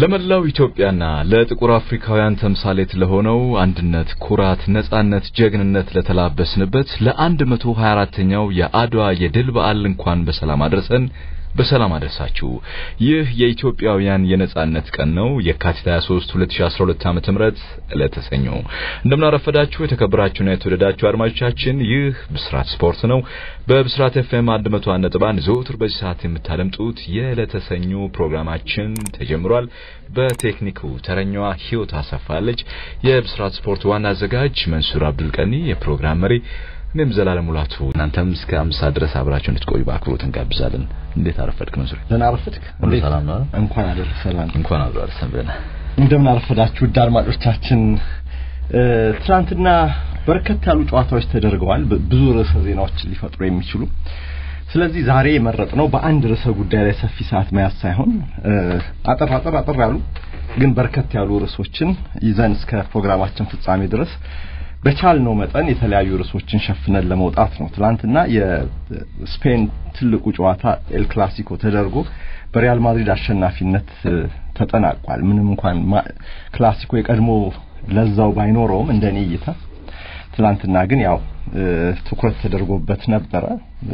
ለመላው ኢትዮጵያና ለጥቁር አፍሪካውያን ተምሳሌት ለሆነው አንድነት፣ ኩራት፣ ነጻነት፣ ጀግንነት ለተላበስንበት ለ124ኛው የአድዋ የድል በዓል እንኳን በሰላም አድረሰን በሰላም አደረሳችሁ። ይህ የኢትዮጵያውያን የነጻነት ቀን ነው። የካቲት 23 2012 ዓመተ ምህረት ዕለተ ሰኞ። እንደምናረፈዳችሁ የተከበራችሁና የተወደዳችሁ አድማጮቻችን፣ ይህ ብስራት ስፖርት ነው። በብስራት ኤፍኤም 101.1 ዘወትር በዚህ ሰዓት የምታደምጡት የዕለተ ሰኞ ፕሮግራማችን ተጀምሯል። በቴክኒኩ ተረኛዋ ህይወት አሰፋለች። የብስራት ስፖርት ዋና አዘጋጅ መንሱር አብዱል ቀኒ፣ የፕሮግራም መሪ እኔም ዘላለም ሙላቱ። እናንተም እስከ አምሳ ድረስ አብራችሁ እንድትቆዩ በአክብሮት እንጋብዛለን። እንዴት አረፈድክ መንሱር? ደህና አረፈድክ? ሁሉ ሰላም ነው? እንኳን አደረሰን። እንኳን አብሮ አደረሰን ብለና እንደምን አረፈዳችሁ ውድ አድማጮቻችን። ትናንትና በርከት ያሉ ጨዋታዎች ተደርገዋል፣ ብዙ ርዕሰ ዜናዎች ሊፈጥሩ የሚችሉ ስለዚህ ዛሬ የመረጥነው በአንድ ርዕሰ ጉዳይ ላይ ሰፊ ሰዓት መያዝ ሳይሆን አጠር አጠር አጠር ያሉ ግን በርከት ያሉ ርዕሶችን ይዘን እስከ ፕሮግራማችን ፍጻሜ ድረስ በቻልነው መጠን የተለያዩ ርዕሶችን ሸፍነን ለመውጣት ነው። ትላንትና የስፔን ትልቁ ጨዋታ ኤል ክላሲኮ ተደርጎ በሪያል ማድሪድ አሸናፊነት ተጠናቋል። ምንም እንኳን ክላሲኮ የቀድሞ ለዛው ባይኖረውም እንደኔ እይታ ትላንትና ግን ያው ትኩረት ተደርጎበት ነበረ።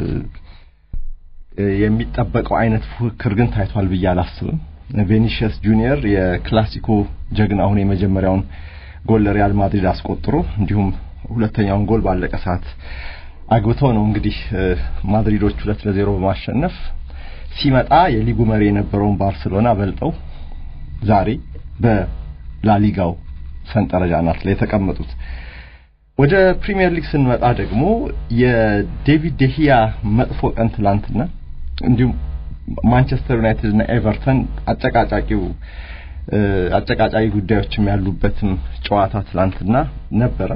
የሚጠበቀው አይነት ፉክክር ግን ታይቷል ብዬ አላስብም። ቬኒሽስ ጁኒየር የክላሲኮ ጀግና አሁን የመጀመሪያውን ጎል ለሪያል ማድሪድ አስቆጥሮ እንዲሁም ሁለተኛውን ጎል ባለቀ ሰዓት አግብተው ነው እንግዲህ ማድሪዶች ሁለት ለዜሮ በማሸነፍ ሲመጣ የሊጉ መሪ የነበረውን ባርሴሎና በልጠው ዛሬ በላሊጋው ሰንጠረዥ አናት ላይ የተቀመጡት። ወደ ፕሪሚየር ሊግ ስንመጣ ደግሞ የዴቪድ ደሂያ መጥፎ ቀን ትላንትና እንዲሁም ማንቸስተር ዩናይትድ እና ኤቨርተን አጨቃጫቂው አጨቃጫቂ ጉዳዮችም ያሉበትም ጨዋታ ትላንትና ነበረ።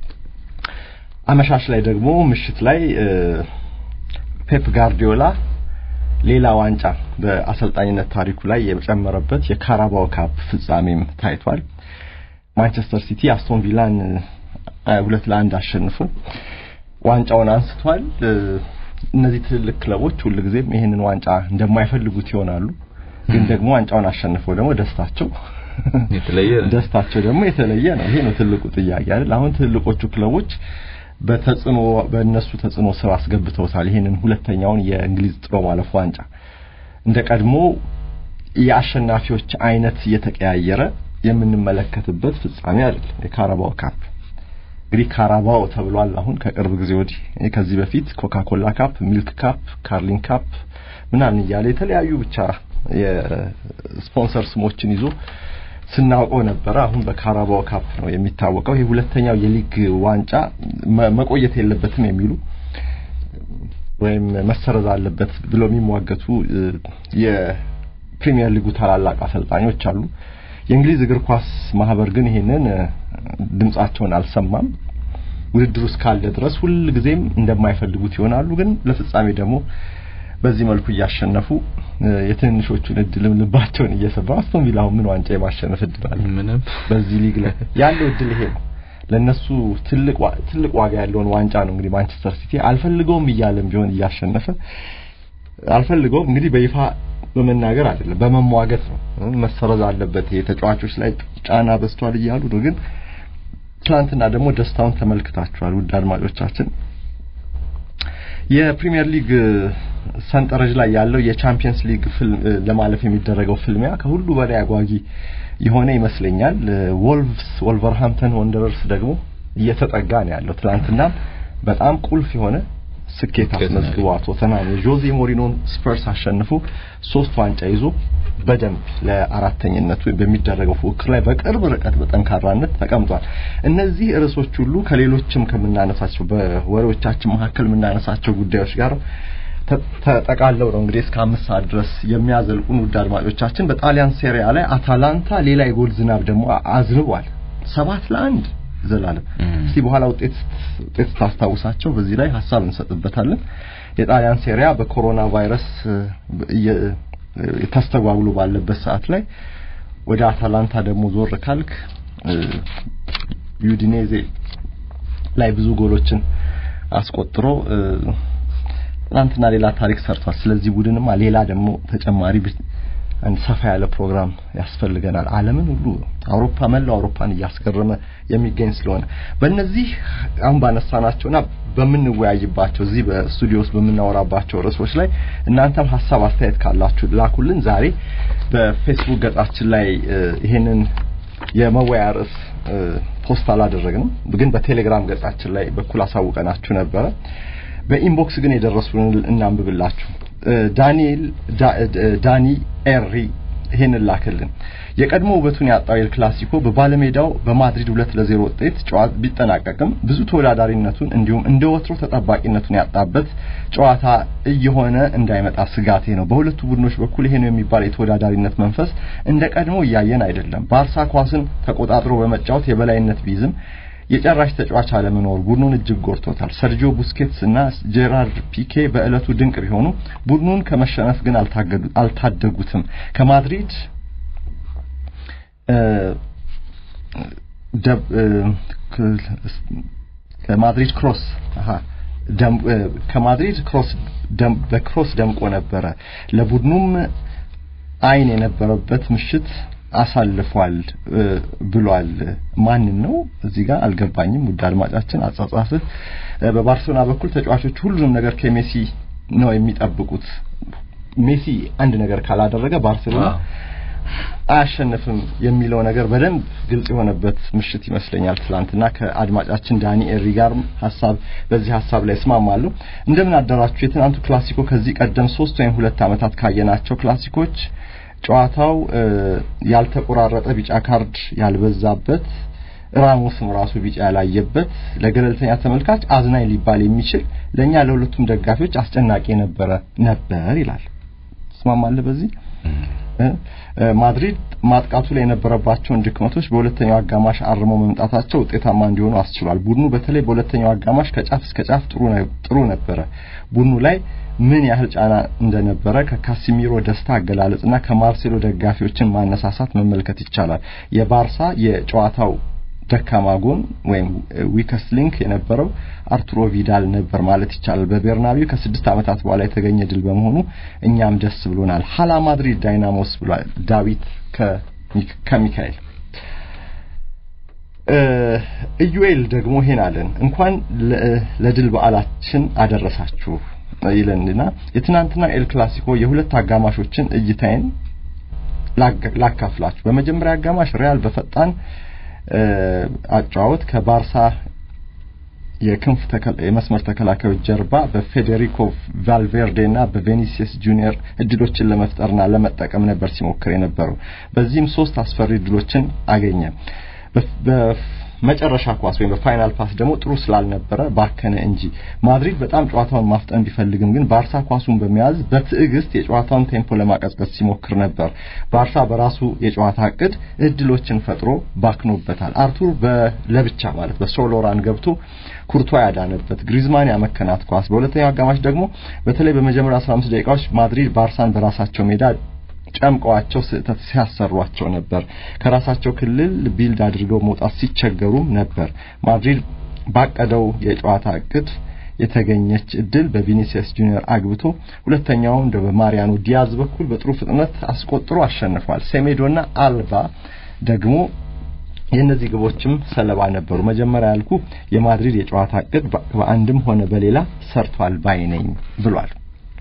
አመሻሽ ላይ ደግሞ ምሽት ላይ ፔፕ ጋርዲዮላ ሌላ ዋንጫ በአሰልጣኝነት ታሪኩ ላይ የጨመረበት የካራባው ካፕ ፍጻሜም ታይቷል። ማንቸስተር ሲቲ አስቶን ቪላን ሁለት ለአንድ አሸንፎ ዋንጫውን አንስቷል። እነዚህ ትልልቅ ክለቦች ሁልጊዜም ይህንን ዋንጫ እንደማይፈልጉት ይሆናሉ። ግን ደግሞ ዋንጫውን አሸንፈው ደግሞ ደስታቸው የተለየ ደስታቸው ደግሞ የተለየ ነው። ይሄ ነው ትልቁ ጥያቄ አይደል? አሁን ትልቆቹ ክለቦች በተጽዕኖ በእነሱ ተጽዕኖ ስር አስገብተውታል። ይሄንን ሁለተኛውን የእንግሊዝ ጥሎ ማለፍ ዋንጫ እንደ ቀድሞ የአሸናፊዎች አይነት እየተቀያየረ የምንመለከትበት ፍጻሜ አይደለም። የካራባው ካፕ እንግዲህ ካራባው ተብሏል። አሁን ከቅርብ ጊዜ ወዲህ ከዚህ በፊት ኮካኮላ ካፕ፣ ሚልክ ካፕ፣ ካርሊን ካፕ ምናምን እያለ የተለያዩ ብቻ የስፖንሰር ስሞችን ይዞ ስናውቀው ነበረ። አሁን በካራባው ካፕ ነው የሚታወቀው። ይሄ ሁለተኛው የሊግ ዋንጫ መቆየት የለበትም የሚሉ ወይም መሰረዝ አለበት ብለው የሚሟገቱ የፕሪሚየር ሊጉ ታላላቅ አሰልጣኞች አሉ። የእንግሊዝ እግር ኳስ ማህበር ግን ይሄንን ድምጻቸውን አልሰማም። ውድድሩ እስካለ ድረስ ሁልጊዜም እንደማይፈልጉት ይሆናሉ። ግን ለፍጻሜ ደግሞ በዚህ መልኩ እያሸነፉ የትንንሾቹን እድልም ልባቸውን እየሰባ አስቶን ቪላ ምን ዋንጫ የማሸነፍ እድል አለ? ምንም በዚህ ሊግ ላይ ያለው እድል ይሄ ነው። ለነሱ ትልቅ ትልቅ ዋጋ ያለውን ዋንጫ ነው እንግዲህ ማንቸስተር ሲቲ አልፈልገውም እያለም ቢሆን እያሸነፈ አልፈልገውም እንግዲህ በይፋ በመናገር አይደለም በመሟገት ነው። መሰረዝ አለበት የተጫዋቾች ላይ ጫና በዝቷል እያሉ ነው። ግን ትናንትና ደግሞ ደስታውን ተመልክታችኋል ውድ አድማጮቻችን። የፕሪሚየር ሊግ ሰንጠረዥ ላይ ያለው የቻምፒየንስ ሊግ ለማለፍ የሚደረገው ፍልሚያ ከሁሉ በላይ አጓጊ የሆነ ይመስለኛል። ወልቭስ ወልቨርሃምፕተን ወንደረርስ ደግሞ እየተጠጋ ነው ያለው። ትናንትና በጣም ቁልፍ የሆነ ስኬት አስመዝግቧል። ቶተናም የጆዜ ሞሪኖን ስፐርስ አሸንፎ ሶስት ዋንጫ ይዞ በደንብ ለአራተኝነቱ በሚደረገው ፉክክር ላይ በቅርብ ርቀት በጠንካራነት ተቀምጧል። እነዚህ ርዕሶች ሁሉ ከሌሎችም ከምናነሳቸው በወሬዎቻችን መካከል የምናነሳቸው ጉዳዮች ጋር ተጠቃለው ነው እንግዲህ እስከ አምስት ሰዓት ድረስ የሚያዘልቁን ውድ አድማጮቻችን። በጣሊያን ሴሪያ ላይ አታላንታ ሌላ የጎል ዝናብ ደግሞ አዝንቧል። ሰባት ለአንድ ዘላለም እስቲ በኋላ ውጤት ውጤት ታስታውሳቸው በዚህ ላይ ሀሳብ እንሰጥበታለን። የጣሊያን ሴሪያ በኮሮና ቫይረስ ተስተጓጉሎ ባለበት ሰዓት ላይ ወደ አታላንታ ደግሞ ዞር ካልክ ዩዲኔዜ ላይ ብዙ ጎሎችን አስቆጥሮ ትናንትና ሌላ ታሪክ ሰርቷል። ስለዚህ ቡድንማ ሌላ ደግሞ ተጨማሪ አንድ ሰፋ ያለ ፕሮግራም ያስፈልገናል። ዓለምን ሁሉ አውሮፓ መላው አውሮፓን እያስገረመ የሚገኝ ስለሆነ በእነዚህ አሁን ባነሳናቸውና በምንወያይባቸው እዚህ በስቱዲዮ ውስጥ በምናወራባቸው ርዕሶች ላይ እናንተም ሀሳብ አስተያየት ካላችሁ ላኩልን። ዛሬ በፌስቡክ ገጻችን ላይ ይሄንን የመወያ ርዕስ ፖስት አላደረግንም፣ ግን በቴሌግራም ገጻችን ላይ በኩል አሳውቀናችሁ ነበረ። በኢንቦክስ ግን የደረሱን እናንብብላችሁ። ዳንኤል ዳኒ ኤሪ ይሄንን ላክልን። የቀድሞ ውበቱን ያጣው ኤል ክላሲኮ በባለሜዳው በማድሪድ ሁለት ለዜሮ ውጤት ጨዋታ ቢጠናቀቅም ብዙ ተወዳዳሪነቱን እንዲሁም እንደ ወትሮ ተጠባቂነቱን ያጣበት ጨዋታ እየሆነ እንዳይመጣ ስጋቴ ነው። በሁለቱ ቡድኖች በኩል ይሄ ነው የሚባል የተወዳዳሪነት መንፈስ እንደ ቀድሞ እያየን አይደለም። ባርሳ ኳስን ተቆጣጥሮ በመጫወት የበላይነት ቢይዝም የጨራሽ ተጫዋች አለመኖር ቡድኑን እጅግ ጎድቶታል። ሰርጂዮ ቡስኬትስ እና ጄራርድ ፒኬ በእለቱ ድንቅ ቢሆኑ ቡድኑን ከመሸነፍ ግን አልታደጉትም። ከማድሪድ ከማድሪድ ክሮስ ከማድሪድ ክሮስ በክሮስ ደምቆ ነበረ። ለቡድኑም አይን የነበረበት ምሽት አሳልፏል ብሏል። ማንን ነው እዚህ ጋር አልገባኝም። ውድ አድማጫችን አጻጻፍህ በባርሴሎና በኩል ተጫዋቾች ሁሉንም ነገር ከሜሲ ነው የሚጠብቁት። ሜሲ አንድ ነገር ካላደረገ ባርሴሎና አያሸንፍም የሚለው ነገር በደንብ ግልጽ የሆነበት ምሽት ይመስለኛል። ትላንትና ከአድማጫችን ዳኒ ኤሪ ጋር ሀሳብ በዚህ ሀሳብ ላይ እስማማለሁ። እንደምን አደራችሁ። የትናንቱ ክላሲኮ ከዚህ ቀደም ሶስት ወይም ሁለት ዓመታት ካየናቸው ክላሲኮች ጨዋታው ያልተቆራረጠ ቢጫ ካርድ ያልበዛበት ራሞስም ራሱ ቢጫ ያላየበት ለገለልተኛ ተመልካች አዝናኝ ሊባል የሚችል ለእኛ ለሁለቱም ደጋፊዎች አስጨናቂ ነበረ ነበር ይላል። ትስማማለህ በዚህ? ማድሪድ ማጥቃቱ ላይ የነበረባቸውን ድክመቶች በሁለተኛው አጋማሽ አርመው መምጣታቸው ውጤታማ እንዲሆኑ አስችሏል። ቡድኑ በተለይ በሁለተኛው አጋማሽ ከጫፍ እስከ ጫፍ ጥሩ ጥሩ ነበረ። ቡድኑ ላይ ምን ያህል ጫና እንደነበረ ከካሲሚሮ ደስታ አገላለጽና ከማርሴሎ ደጋፊዎችን ማነሳሳት መመልከት ይቻላል። የባርሳ የጨዋታው ደካማ ጎን ወይም ዊከስት ሊንክ የነበረው አርቱሮ ቪዳል ነበር ማለት ይቻላል። በቤርናቢው ከስድስት ዓመታት በኋላ የተገኘ ድል በመሆኑ እኛም ደስ ብሎናል። ሀላ ማድሪድ ዳይናሞስ ብሏል ዳዊት ከሚካኤል። ኢዩኤል ደግሞ ይሄን አለን እንኳን ለድል በዓላችን አደረሳችሁ ይለንና የትናንትና ኤል ክላሲኮ የሁለት አጋማሾችን እይታዬን ላካፍላችሁ። በመጀመሪያ አጋማሽ ሪያል በፈጣን አጫዋወት ከባርሳ የክንፍ የመስመር ተከላካዮች ጀርባ በፌዴሪኮ ቫልቬርዴ እና በቬኒሲየስ ጁኒየር እድሎችን ለመፍጠርና ለመጠቀም ነበር ሲሞክር የነበረው። በዚህም ሶስት አስፈሪ እድሎችን አገኘ። በመጨረሻ ኳስ ወይም በፋይናል ፓስ ደግሞ ጥሩ ስላልነበረ ባከነ እንጂ። ማድሪድ በጣም ጨዋታውን ማፍጠን ቢፈልግም ግን ባርሳ ኳሱን በመያዝ በትዕግስት የጨዋታውን ቴምፖ ለማቀዝቀዝ ሲሞክር ነበር። ባርሳ በራሱ የጨዋታ እቅድ እድሎችን ፈጥሮ ባክኖበታል። አርቱር በለብቻ ማለት በሶሎራን ገብቶ ኩርቷ ያዳነበት ግሪዝማን ያመከናት ኳስ። በሁለተኛው አጋማሽ ደግሞ በተለይ በመጀመሪያ 15 ደቂቃዎች ማድሪድ ባርሳን በራሳቸው ሜዳ ጨምቀዋቸው ስህተት ሲያሰሯቸው ነበር። ከራሳቸው ክልል ቢልድ አድርገው መውጣት ሲቸገሩም ነበር። ማድሪድ ባቀደው የጨዋታ እቅድ የተገኘች እድል በቪኒሲየስ ጁኒየር አግብቶ ሁለተኛውን እንደ በማሪያኖ ዲያዝ በኩል በጥሩ ፍጥነት አስቆጥሮ አሸንፏል። ሴሜዶና አልባ ደግሞ የእነዚህ ግቦችም ሰለባ ነበሩ። መጀመሪያ ያልኩ የማድሪድ የጨዋታ እቅድ በአንድም ሆነ በሌላ ሰርቷል ባይ ነኝ ብሏል።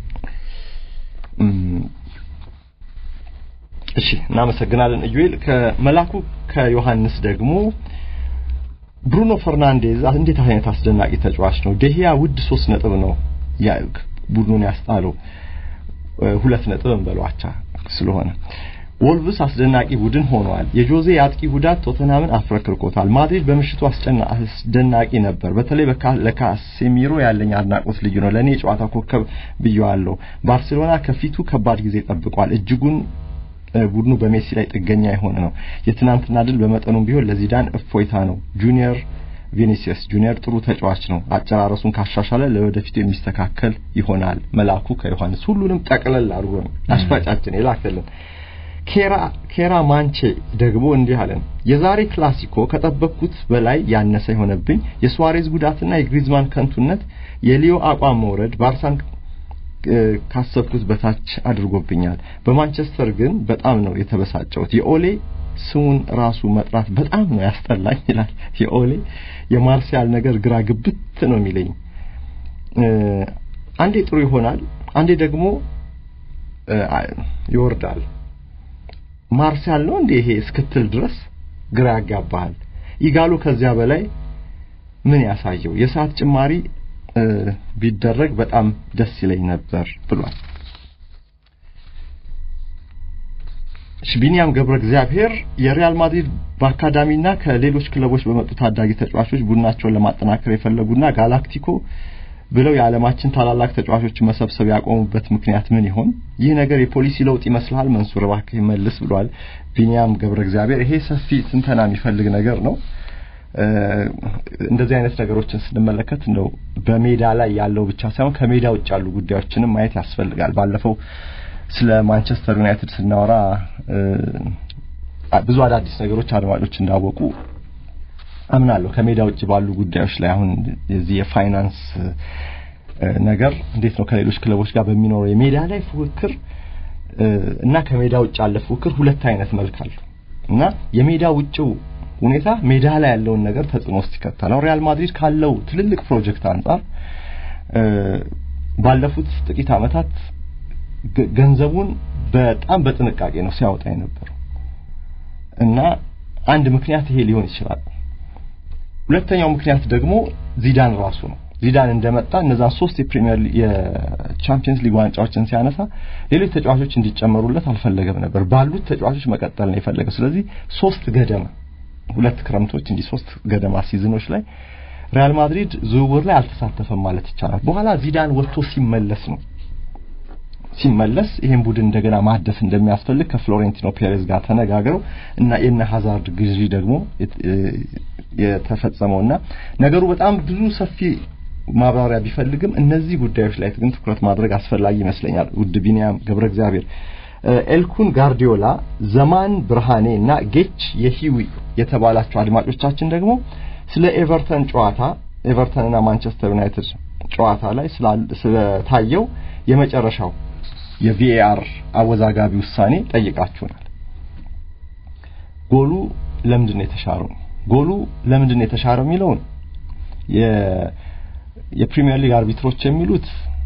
እሺ እናመሰግናለን ኢዩኤል። ከመላኩ ከዮሐንስ ደግሞ ብሩኖ ፈርናንዴዝ እንዴት አይነት አስደናቂ ተጫዋች ነው። ደሂያ ውድ ሶስት ነጥብ ነው ቡድኑን ያስጣለው ሁለት ነጥብ እንበሏቻ ስለሆነ ወልቭስ አስደናቂ ቡድን ሆኗል። የጆዜ የአጥቂ ጉዳት ቶተናምን አፍረክርኮታል። ማድሪድ በምሽቱ አስደናቂ ነበር። በተለይ ለካሴሚሮ ያለኝ አድናቆት ልዩ ነው። ለእኔ የጨዋታ ኮከብ ብየዋለሁ። ባርሴሎና ከፊቱ ከባድ ጊዜ ጠብቋል። እጅጉን ቡድኑ በሜሲ ላይ ጥገኛ የሆነ ነው። የትናንትና ድል በመጠኑም ቢሆን ለዚዳን እፎይታ ነው። ጁኒየር ቪኒሲየስ ጁኒየር ጥሩ ተጫዋች ነው። አጨራረሱን ካሻሻለ ለወደፊቱ የሚስተካከል ይሆናል። መላኩ ከዮሐንስ ሁሉንም ጠቅለል አድርጎ ነው አሽፋጫችን የላከልን። ኬራ ኬራ ማንቼ ደግሞ እንዲህ አለን። የዛሬ ክላሲኮ ከጠበቅኩት በላይ ያነሰ የሆነብኝ የሱዋሬዝ ጉዳትና የግሪዝማን ከንቱነት፣ የሊዮ አቋም መውረድ ባርሳን ካሰብኩት በታች አድርጎብኛል። በማንቸስተር ግን በጣም ነው የተበሳጨሁት። የኦሌ ስሙን ራሱ መጥራት በጣም ነው ያስጠላኝ ይላል። የኦሌ የማርሲያል ነገር ግራ ግብት ነው የሚለኝ። አንዴ ጥሩ ይሆናል፣ አንዴ ደግሞ ይወርዳል። ማርሲያል ነው እንዴ ይሄ እስክትል ድረስ ግራ ያጋባሃል። ይጋሉ ከዚያ በላይ ምን ያሳየው የሰዓት ጭማሪ ቢደረግ በጣም ደስ ይለኝ ነበር ብሏል። ቢኒያም ገብረ እግዚአብሔር የሪያል ማድሪድ በአካዳሚና ከሌሎች ክለቦች በመጡ ታዳጊ ተጫዋቾች ቡድናቸውን ለማጠናከር የፈለጉና ጋላክቲኮ ብለው የዓለማችን ታላላቅ ተጫዋቾችን መሰብሰብ ያቆሙበት ምክንያት ምን ይሆን? ይህ ነገር የፖሊሲ ለውጥ ይመስልሃል? መንሱር እባክህ ይመልስ ብሏል ቢኒያም ገብረ እግዚአብሔር። ይሄ ሰፊ ትንተና የሚፈልግ ነገር ነው። እንደዚህ አይነት ነገሮችን ስንመለከት እንደው በሜዳ ላይ ያለው ብቻ ሳይሆን ከሜዳ ውጭ ያሉ ጉዳዮችንም ማየት ያስፈልጋል። ባለፈው ስለ ማንቸስተር ዩናይትድ ስናወራ ብዙ አዳዲስ ነገሮች አድማጮች እንዳወቁ አምናለሁ። ከሜዳ ውጭ ባሉ ጉዳዮች ላይ አሁን የዚህ የፋይናንስ ነገር እንዴት ነው ከሌሎች ክለቦች ጋር በሚኖረው የሜዳ ላይ ፉክክር እና ከሜዳ ውጭ ያለ ፉክክር ሁለት አይነት መልክ አለው እና የሜዳ ውጭው ሁኔታ ሜዳ ላይ ያለውን ነገር ተጽዕኖ ውስጥ ይከታል። አሁን ሪያል ማድሪድ ካለው ትልልቅ ፕሮጀክት አንጻር ባለፉት ጥቂት ዓመታት ገንዘቡን በጣም በጥንቃቄ ነው ሲያወጣ የነበረው እና አንድ ምክንያት ይሄ ሊሆን ይችላል። ሁለተኛው ምክንያት ደግሞ ዚዳን ራሱ ነው። ዚዳን እንደመጣ እነዛን ሶስት የፕሪሚየር የቻምፒየንስ ሊግ ዋንጫዎችን ሲያነሳ ሌሎች ተጫዋቾች እንዲጨመሩለት አልፈለገም ነበር። ባሉት ተጫዋቾች መቀጠል ነው የፈለገው። ስለዚህ ሶስት ገደማ ሁለት ክረምቶች እንዲህ ሶስት ገደማ ሲዝኖች ላይ ሪያል ማድሪድ ዝውውር ላይ አልተሳተፈም ማለት ይቻላል። በኋላ ዚዳን ወጥቶ ሲመለስ ነው ሲመለስ ይሄን ቡድን እንደገና ማደስ እንደሚያስፈልግ ከፍሎሬንቲኖ ፔሬዝ ጋር ተነጋግረው እና የነ ሀዛርድ ግዢ ደግሞ የተፈጸመውና ነገሩ በጣም ብዙ ሰፊ ማብራሪያ ቢፈልግም እነዚህ ጉዳዮች ላይ ግን ትኩረት ማድረግ አስፈላጊ ይመስለኛል። ውድ ቢኒያም ገብረ እግዚአብሔር ኤልኩን ጋርዲዮላ፣ ዘማን ብርሃኔ እና ጌች የሂዊ የተባላቸው አድማጮቻችን ደግሞ ስለ ኤቨርተን ጨዋታ ኤቨርተንና ማንቸስተር ዩናይትድ ጨዋታ ላይ ስለታየው የመጨረሻው የቪኤአር አወዛጋቢ ውሳኔ ጠይቃችሁናል። ጎሉ ለምንድን ነው የተሻረው? ጎሉ ለምንድን ነው የተሻረው የሚለውን የፕሪሚየር ሊግ አርቢትሮች የሚሉት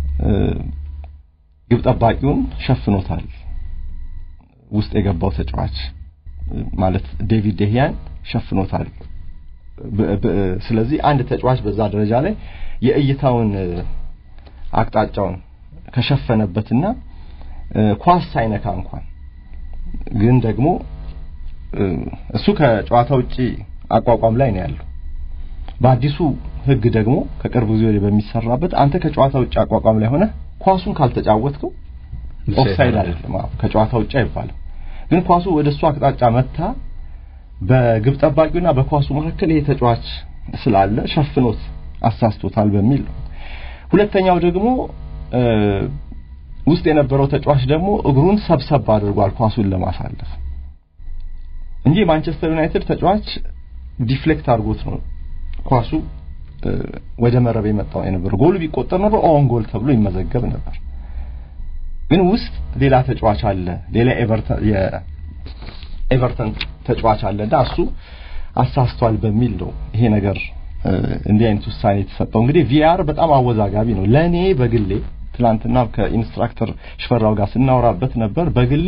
ግብ ጠባቂውን ሸፍኖታል። ውስጥ የገባው ተጫዋች ማለት ዴቪድ ደህያን ሸፍኖታል። ስለዚህ አንድ ተጫዋች በዛ ደረጃ ላይ የእይታውን አቅጣጫውን ከሸፈነበትና ኳስ ሳይነካ እንኳን ግን ደግሞ እሱ ከጨዋታ ውጪ አቋቋም ላይ ነው ያለው። በአዲሱ ሕግ ደግሞ ከቅርብ ጊዜ ወዲህ በሚሰራበት አንተ ከጨዋታ ውጪ አቋቋም ላይ ሆነ ኳሱን ካልተጫወትከው ኦፍሳይድ አይደለም፣ ከጨዋታ ውጪ አይባልም። ግን ኳሱ ወደ እሱ አቅጣጫ መታ በግብ ጠባቂውና በኳሱ መካከል ይሄ ተጫዋች ስላለ ሸፍኖት አሳስቶታል በሚል ነው። ሁለተኛው ደግሞ ውስጥ የነበረው ተጫዋች ደግሞ እግሩን ሰብሰብ አድርጓል ኳሱን ለማሳለፍ እንጂ ማንቸስተር ዩናይትድ ተጫዋች ዲፍሌክት አድርጎት ነው ኳሱ ወደ መረብ የመጣው የነበረው። ጎሉ ቢቆጠር ነበር ኦን ጎል ተብሎ ይመዘገብ ነበር። ግን ውስጥ ሌላ ተጫዋች አለ፣ ሌላ ኤቨርተን የኤቨርተን ተጫዋች አለና እሱ አሳስቷል በሚል ነው ይሄ ነገር እንዲህ አይነት ውሳኔ የተሰጠው። እንግዲህ ቪአር በጣም አወዛጋቢ ነው። ለኔ በግሌ ትናንትና ከኢንስትራክተር ሽፈራው ጋር ስናወራበት ነበር። በግሌ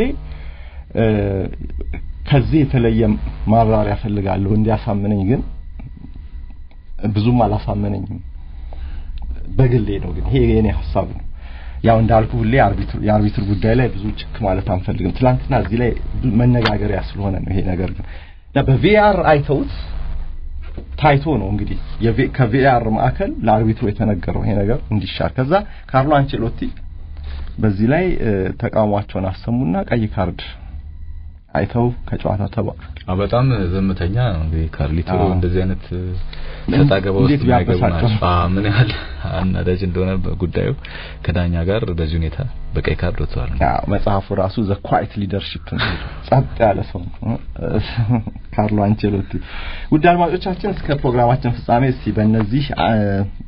ከዚህ የተለየ ማብራሪያ ፈልጋለሁ እንዲያሳምነኝ፣ ግን ብዙም አላሳመነኝም። በግሌ ነው ግን ይሄ የኔ ሀሳብ ነው። ያው እንዳልኩ ሁሌ አርቢትር የአርቢትር ጉዳይ ላይ ብዙ ችክ ማለት አንፈልግም። ትናንትና እዚህ ላይ መነጋገሪያ ስለሆነ ነው ይሄ ነገር ግን በቪአር አይተውት ታይቶ ነው እንግዲህ ከቪአር ማዕከል ለአርቢትሩ የተነገረው ይሄ ነገር እንዲሻር። ከዛ ካርሎ አንቸሎቲ በዚህ ላይ ተቃውሟቸውን አሰሙና ቀይ ካርድ አይተው ከጨዋታ ተባሉ። በጣም ዝምተኛ ነው እንግዲህ ካርሊቶ እንደዚህ አይነት ሰጣ ገባ ውስጥ የማይገቡ ናቸው። ምን ያህል አናዳጅ እንደሆነ ጉዳዩ ከዳኛ ጋር በዚህ ሁኔታ በቀይ ካርድ ወጥተዋል። አዎ መጽሐፉ ራሱ ዘ ኳይት ሊደርሺፕ ነው። ጸጥ ያለ ሰው ካርሎ አንቸሎቲ። ውድ አድማጮቻችን እስከ ፕሮግራማችን ፍጻሜ እስቲ በእነዚህ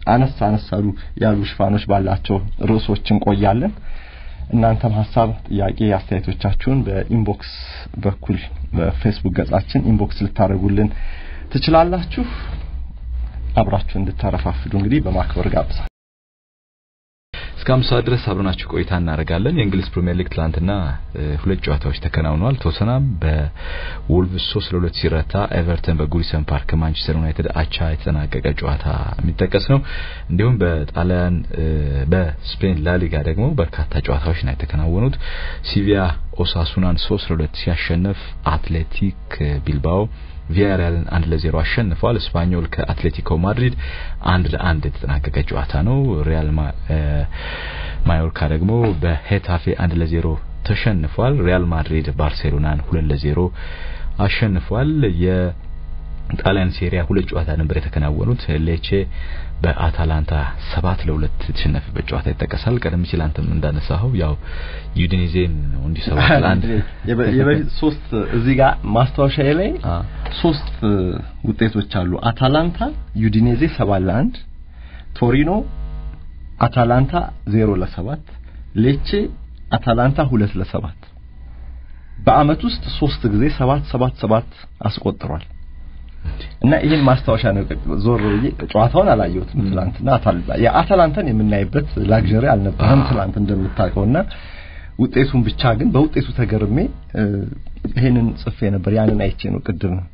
አነስ አነስ ያሉ ሽፋኖች ባላቸው ርዕሶች እንቆያለን። እናንተም ሀሳብ፣ ጥያቄ፣ አስተያየቶቻችሁን በኢንቦክስ በኩል በፌስቡክ ገጻችን ኢንቦክስ ልታደርጉልን ትችላላችሁ። አብራችሁ እንድታረፋፍዱ እንግዲህ በማክበር ጋብዛል። እስከ አምሳ ድረስ አብረናችሁ ቆይታ እናደርጋለን። የእንግሊዝ ፕሪሚየር ሊግ ትላንትና ሁለት ጨዋታዎች ተከናውነዋል። ቶተናም በወልቭስ ሶስት ለሁለት ሲረታ፣ ኤቨርተን በጉዲሰን ፓርክ ከማንቸስተር ዩናይትድ አቻ የተጠናቀቀ ጨዋታ የሚጠቀስ ነው። እንዲሁም በጣሊያን በስፔን ላሊጋ ደግሞ በርካታ ጨዋታዎች ነው የተከናወኑት። ሲቪያ ኦሳሱናን ሶስት ለሁለት ሲያሸንፍ፣ አትሌቲክ ቢልባኦ ቪያሪያልን አንድ ለዜሮ አሸንፏል። ስፓኞል ከአትሌቲኮ ማድሪድ አንድ ለአንድ የተጠናቀቀ ጨዋታ ነው። ሪያል ማዮርካ ደግሞ በሄታፌ አንድ ለዜሮ ተሸንፏል። ሪያል ማድሪድ ባርሴሎናን ሁለት ለዜሮ አሸንፏል። የጣሊያን ሴሪያ ሁለት ጨዋታ ነበር የተከናወኑት። ሌቼ በአታላንታ ሰባት ለሁለት የተሸነፈበት ጨዋታ ይጠቀሳል። ቀደም ሲል አንተም እንዳነሳኸው ያው ዩዲኒዜን ነው እንዲህ ሰባት ለአንድ የበፊት ሶስት እዚህ ጋር ማስታወሻ ላይ ሶስት ውጤቶች አሉ። አታላንታ ዩዲኔዜ ሰባት ለአንድ፣ ቶሪኖ አታላንታ ዜሮ ለሰባት፣ ሌቼ አታላንታ ሁለት ለሰባት በአመት ውስጥ ሶስት ጊዜ ሰባት ሰባት ሰባት አስቆጥሯል። እና ይህን ማስታወሻ ነው። ዞር ብዬ ጨዋታውን አላየሁትም ትላንትና። የአታላንታን የምናይበት ላግዠሪ አልነበረም ትላንት እንደምታውቀውና ውጤቱን ብቻ ግን በውጤቱ ተገርሜ ይሄንን ጽፌ ነበር። ያንን አይቼ ነው ቅድም ነው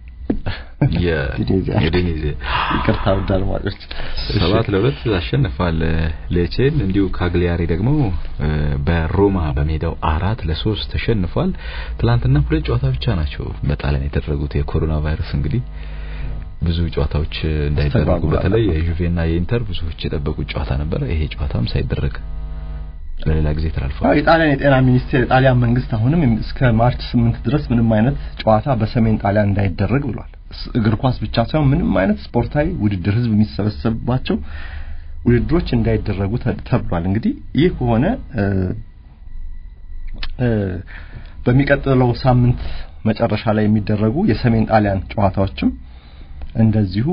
የዩዲኔዜ ይቅርታ ውድ አድማጮች ሰባት ለሁለት አሸንፏል ሌቼን። እንዲሁ ካግሊያሪ ደግሞ በሮማ በሜዳው አራት ለሶስት ተሸንፏል። ትላንትና ሁለት ጨዋታ ብቻ ናቸው በጣሊያን የተደረጉት። የኮሮና ቫይረስ እንግዲህ ብዙ ጨዋታዎች እንዳይደረጉ በተለይ የዩቬና የኢንተር ብዙዎች የጠበቁት ጨዋታ ነበረ። ይሄ ጨዋታም ሳይደረግ ለሌላ ጊዜ ተላልፏል። አዎ የጣሊያን የጤና ሚኒስቴር የጣሊያን መንግስት አሁንም እስከ ማርች ስምንት ድረስ ምንም አይነት ጨዋታ በሰሜን ጣሊያን እንዳይደረግ ብሏል። እግር ኳስ ብቻ ሳይሆን ምንም አይነት ስፖርታዊ ውድድር ህዝብ የሚሰበሰብባቸው ውድድሮች እንዳይደረጉ ተብሏል። እንግዲህ ይህ ከሆነ በሚቀጥለው ሳምንት መጨረሻ ላይ የሚደረጉ የሰሜን ጣሊያን ጨዋታዎችም እንደዚሁ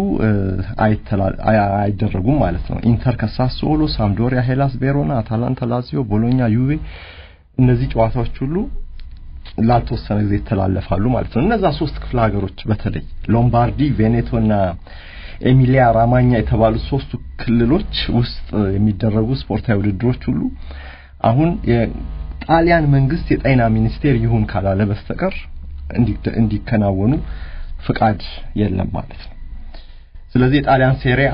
አይደረጉም ማለት ነው። ኢንተር ከሳስኦሎ፣ ሳምዶሪያ፣ ሄላስ ቬሮና፣ አታላንታ፣ ላዚዮ፣ ቦሎኛ፣ ዩቬ እነዚህ ጨዋታዎች ሁሉ ላልተወሰነ ጊዜ ይተላለፋሉ ማለት ነው። እነዛ ሶስት ክፍለ ሀገሮች በተለይ ሎምባርዲ፣ ቬኔቶና ኤሚሊያ ራማኛ የተባሉት ሶስቱ ክልሎች ውስጥ የሚደረጉ ስፖርታዊ ውድድሮች ሁሉ አሁን የጣሊያን መንግስት የጤና ሚኒስቴር ይሁን ካላለ በስተቀር እንዲከናወኑ ፍቃድ የለም ማለት ነው። ስለዚህ የጣሊያን ሴሪአ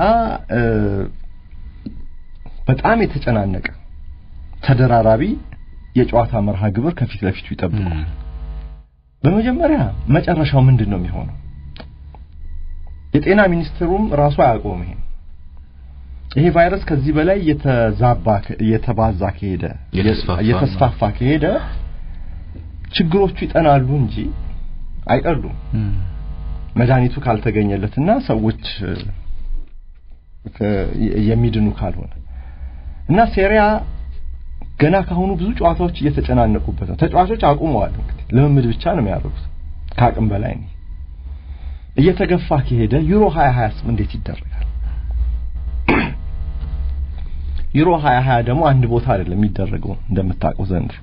በጣም የተጨናነቀ ተደራራቢ የጨዋታ መርሃ ግብር ከፊት ለፊቱ ይጠብቃል። በመጀመሪያ መጨረሻው ምንድን ነው የሚሆነው? የጤና ሚኒስትሩም ራሱ አያውቀውም። ይሄ ይሄ ቫይረስ ከዚህ በላይ የተዛባ የተባዛ ከሄደ የተስፋፋ ከሄደ ችግሮቹ ይጠናሉ እንጂ አይቀሉም። መድኃኒቱ ካልተገኘለትና ሰዎች የሚድኑ ካልሆነ እና ሴሪያ ገና ካሁኑ ብዙ ጨዋታዎች እየተጨናነቁበት ነው። ተጫዋቾች አቁመዋል። እንግዲህ ልምምድ ብቻ ነው የሚያደርጉት ከአቅም በላይ ነው። እየተገፋ ከሄደ ዩሮ 2020 እንዴት ይደረጋል? ዩሮ 2020 ደግሞ አንድ ቦታ አይደለም የሚደረገው እንደምታውቀው ዘንድሮ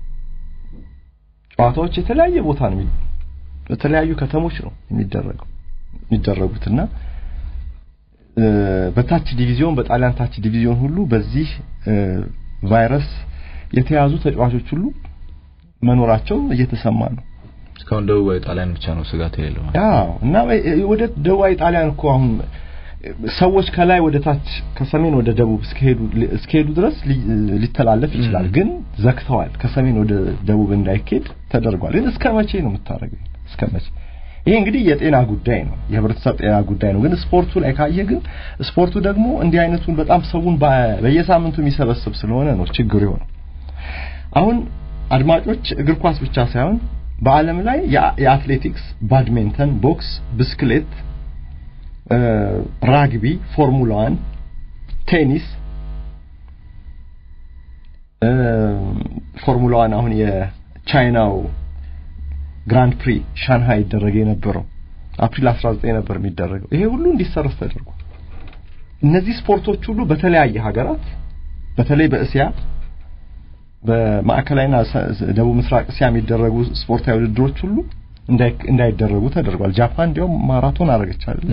ጨዋታዎች የተለያየ ቦታ ነው በተለያዩ ከተሞች ነው የሚደረገው የሚደረጉትና በታች ዲቪዚዮን በጣሊያን ታች ዲቪዚዮን ሁሉ በዚህ ቫይረስ የተያዙ ተጫዋቾች ሁሉ መኖራቸው እየተሰማ ነው። እስካሁን ደቡባዊ ጣሊያን ብቻ ነው ስጋት የሌለው። አዎ እና ወደ ደቡባዊ ጣሊያን እኮ አሁን ሰዎች ከላይ ወደ ታች ከሰሜን ወደ ደቡብ እስከሄዱ እስከሄዱ ድረስ ሊተላለፍ ይችላል። ግን ዘግተዋል። ከሰሜን ወደ ደቡብ እንዳይኬድ ተደርጓል። ግን እስከ መቼ ነው የምታደርገው? እስከ መቼ? ይሄ እንግዲህ የጤና ጉዳይ ነው፣ የህብረተሰብ ጤና ጉዳይ ነው። ግን ስፖርቱ ላይ ካየ ግን ስፖርቱ ደግሞ እንዲህ አይነቱን በጣም ሰውን በየሳምንቱ የሚሰበስብ ስለሆነ ነው ችግሩ የሆነው። አሁን አድማጮች እግር ኳስ ብቻ ሳይሆን በዓለም ላይ የአትሌቲክስ፣ ባድሚንተን፣ ቦክስ፣ ብስክሌት፣ ራግቢ፣ ፎርሙላ ዋን፣ ቴኒስ ፎርሙላ ዋን አሁን የቻይናው ግራንድ ፕሪ ሻንሃይ ይደረግ የነበረው አፕሪል 19 ነበር የሚደረገው። ይሄ ሁሉ እንዲሰረዝ ተደርጓል። እነዚህ ስፖርቶች ሁሉ በተለያየ ሀገራት በተለይ በእስያ በማዕከላዊና ደቡብ ምስራቅ እስያ የሚደረጉ ስፖርታዊ ውድድሮች ሁሉ እንዳይደረጉ ተደርጓል። ጃፓን እንዲያውም ማራቶን አደረገች አይደል?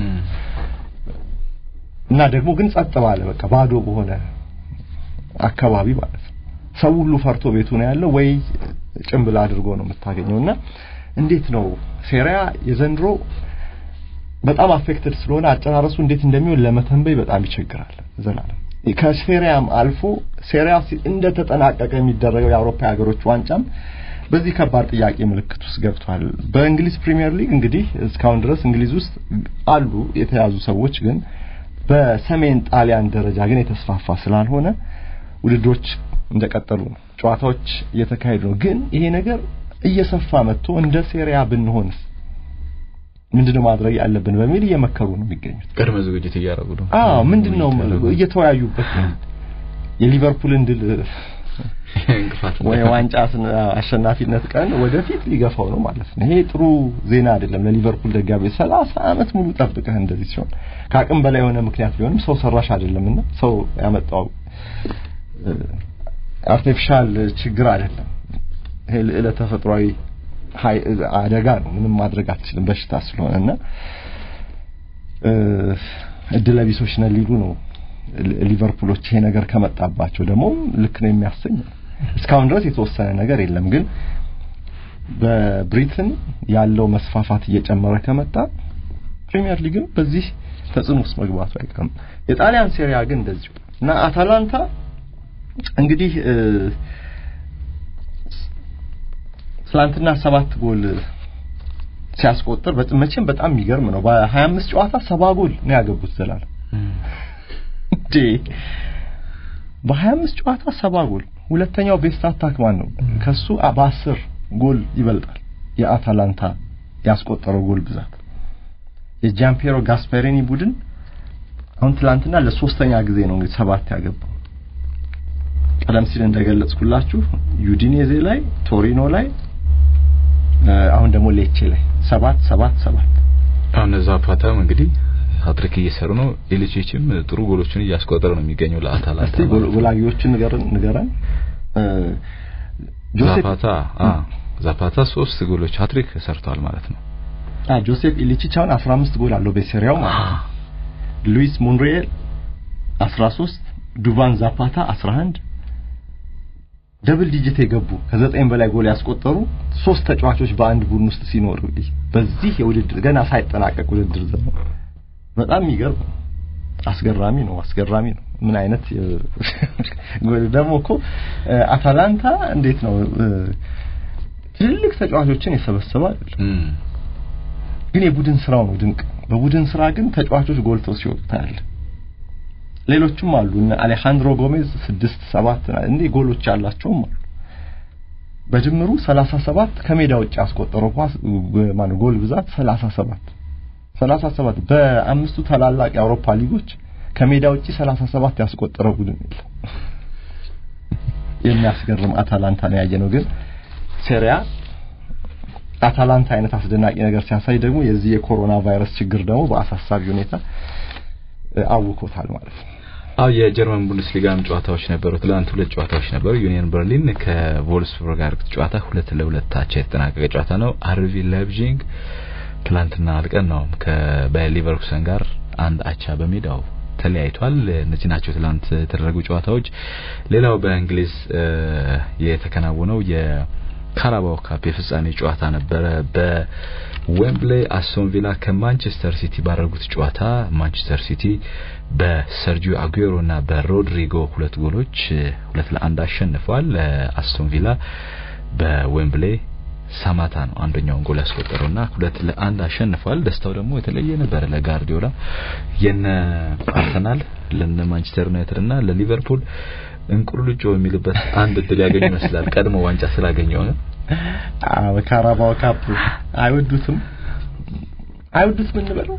እና ደግሞ ግን ጸጥ ባለ በቃ ባዶ በሆነ አካባቢ ማለት ነው። ሰው ሁሉ ፈርቶ ቤቱ ነው ያለው ወይ ጭምብል አድርጎ ነው የምታገኘው። እና እንዴት ነው ሴሪያ የዘንድሮ በጣም አፌክትድ ስለሆነ አጨራረሱ እንዴት እንደሚሆን ለመተንበይ በጣም ይቸግራል። ዘላለም ከሴሪያም አልፎ ሴሪያ እንደተጠናቀቀ የሚደረገው የአውሮፓ ሀገሮች ዋንጫም በዚህ ከባድ ጥያቄ ምልክት ውስጥ ገብቷል። በእንግሊዝ ፕሪሚየር ሊግ እንግዲህ እስካሁን ድረስ እንግሊዝ ውስጥ አሉ የተያዙ ሰዎች ግን በሰሜን ጣሊያን ደረጃ ግን የተስፋፋ ስላልሆነ ውድድሮች እንደቀጠሉ ነው። ጨዋታዎች እየተካሄዱ ነው። ግን ይሄ ነገር እየሰፋ መጥቶ እንደ ሴሪያ ብንሆንስ ምንድነው ማድረግ ያለብን በሚል እየመከሩ ነው የሚገኙት። ቅድመ ዝግጅት እያደረጉ ነው። አዎ ምንድነው እየተወያዩበት ነው። የሊቨርፑልን ድል ወይ ዋንጫ አሸናፊነት ቀን ወደፊት ሊገፋው ነው ማለት ነው። ይሄ ጥሩ ዜና አይደለም ለሊቨርፑል ደጋፊ። ሰላሳ ዓመት ሙሉ ጠብቀህ እንደዚህ ሲሆን ከአቅም በላይ የሆነ ምክንያት ቢሆንም ሰው ሰራሽ አይደለምና ሰው ያመጣው አርቲፊሻል ችግር አይደለም። ይሄ ልዕለ ተፈጥሯዊ አደጋ ነው። ምንም ማድረግ አትችልም በሽታ ስለሆነና እድለ ቢሶች ነን ሊሉ ነው ሊቨርፑሎች። ይሄ ነገር ከመጣባቸው ደግሞ ልክ ነው የሚያሰኝ እስካሁን ድረስ የተወሰነ ነገር የለም። ግን በብሪትን ያለው መስፋፋት እየጨመረ ከመጣ ፕሪሚየር ሊግም በዚህ ተጽዕኖ ውስጥ መግባቱ አይቀርም። የጣሊያን ሴሪያ ግን እንደዚሁ እና አታላንታ እንግዲህ ትላንትና ሰባት ጎል ሲያስቆጥር መቼም በጣም የሚገርም ነው። በ25 ጨዋታ ሰባ ጎል ነው ያገቡት ዘላለም እንዴ! በ25 ጨዋታ ሰባ ጎል። ሁለተኛው ቤስት አታክ ማን ነው? ከሱ በ10 ጎል ይበልጣል የአታላንታ ያስቆጠረው ጎል ብዛት። የጃምፔሮ ጋስፐሪኒ ቡድን አሁን ትላንትና ለሶስተኛ ጊዜ ነው እንግዲህ ሰባት ያገባው። ቀደም ሲል እንደገለጽኩላችሁ ዩዲኔዜ ላይ፣ ቶሪኖ ላይ አሁን ደግሞ ሌቼ ላይ ሰባት ሰባት ሰባት አሁን ዛፓታም እንግዲህ ሀትሪክ እየሰሩ ነው። ኢሊቺችም ጥሩ ጎሎችን እያስቆጠረ ነው የሚገኘው ለአታላንታ። እስቲ ጎላጊዎችን ንገረን ንገረን። ዛፓታ አ ዛፓታ ሶስት ጎሎች ሀትሪክ ሰርቷል ማለት ነው። አ ጆሴፍ ኢሊቺች አሁን 15 ጎል አለው በሴሪያው ማለት ነው። ሉዊስ ሞንሪኤል 13 ዱቫን ዛፓታ 11 ደብል ዲጂት የገቡ ከዘጠኝ በላይ ጎል ያስቆጠሩ ሶስት ተጫዋቾች በአንድ ቡድን ውስጥ ሲኖሩ በዚህ የውድድር ገና ሳይጠናቀቅ ውድድር ዘመን በጣም የሚገርም ነው። አስገራሚ ነው። አስገራሚ ነው። ምን አይነት ደግሞ እኮ አታላንታ እንዴት ነው ትልልቅ ተጫዋቾችን የሰበሰበ አይደለም፣ ግን የቡድን ስራው ነው ድንቅ። በቡድን ስራ ግን ተጫዋቾች ጎልተው ሲወጡ ታያለህ። ሌሎችም አሉ እነ አሌሃንድሮ ጎሜዝ ስድስት ሰባት እንዴ ጎሎች ያላቸውም አሉ። በድምሩ 37 ከሜዳ ውጭ ያስቆጠረው ኳስ ማነው ጎል ብዛት 37 37 በአምስቱ ታላላቅ የአውሮፓ ሊጎች ከሜዳ ውጭ 37 ያስቆጠረው ቡድን የለም። የሚያስገርም አታላንታ ነው ያየነው። ግን ሴሪያ አታላንታ አይነት አስደናቂ ነገር ሲያሳይ ደግሞ የዚህ የኮሮና ቫይረስ ችግር ደግሞ በአሳሳቢ ሁኔታ አውኮታል ማለት ነው። አው የጀርመን ቡንደስሊጋም ጨዋታዎች ነበሩ። ትላንት ሁለት ጨዋታዎች ነበሩ። ዩኒየን በርሊን ከቮልስቡርግ ጋር ጨዋታ ሁለት ለሁለት አቻ የተጠናቀቀ ጨዋታ ነው። አርቢ ላይፕዚግ ትላንትና አልቀን ነው ከባየር ሊቨርኩሰን ጋር አንድ አቻ በሜዳው ተለያይቷል። እነዚህ ናቸው ትላንት የተደረጉ ጨዋታዎች። ሌላው በእንግሊዝ የተከናወነው የካራባው ካፕ የፍጻሜ ጨዋታ ነበረ። በዌምብሌይ አስቶን ቪላ ከማንቸስተር ሲቲ ባደረጉት ጨዋታ ማንቸስተር ሲቲ በሰርጂዮ አጉዌሮ እና በሮድሪጎ ሁለት ጎሎች ሁለት ለአንድ አሸንፏል። አስቶን ቪላ በዌምብሌይ ሳማታ ነው አንደኛውን ጎል ያስቆጠረውና ሁለት ለአንድ አሸንፏል። ደስታው ደግሞ የተለየ ነበረ ለጋርዲዮላ የነ አርሰናል ለነ ማንቸስተር ዩናይትድ እና ለሊቨርፑል እንቁርልጮ የሚልበት አንድ እድል ያገኙ ይመስላል። ቀድሞ ዋንጫ ስላገኘው ነው። አዎ ካራባው ካፕ አይወዱትም አይወዱትም እንበለው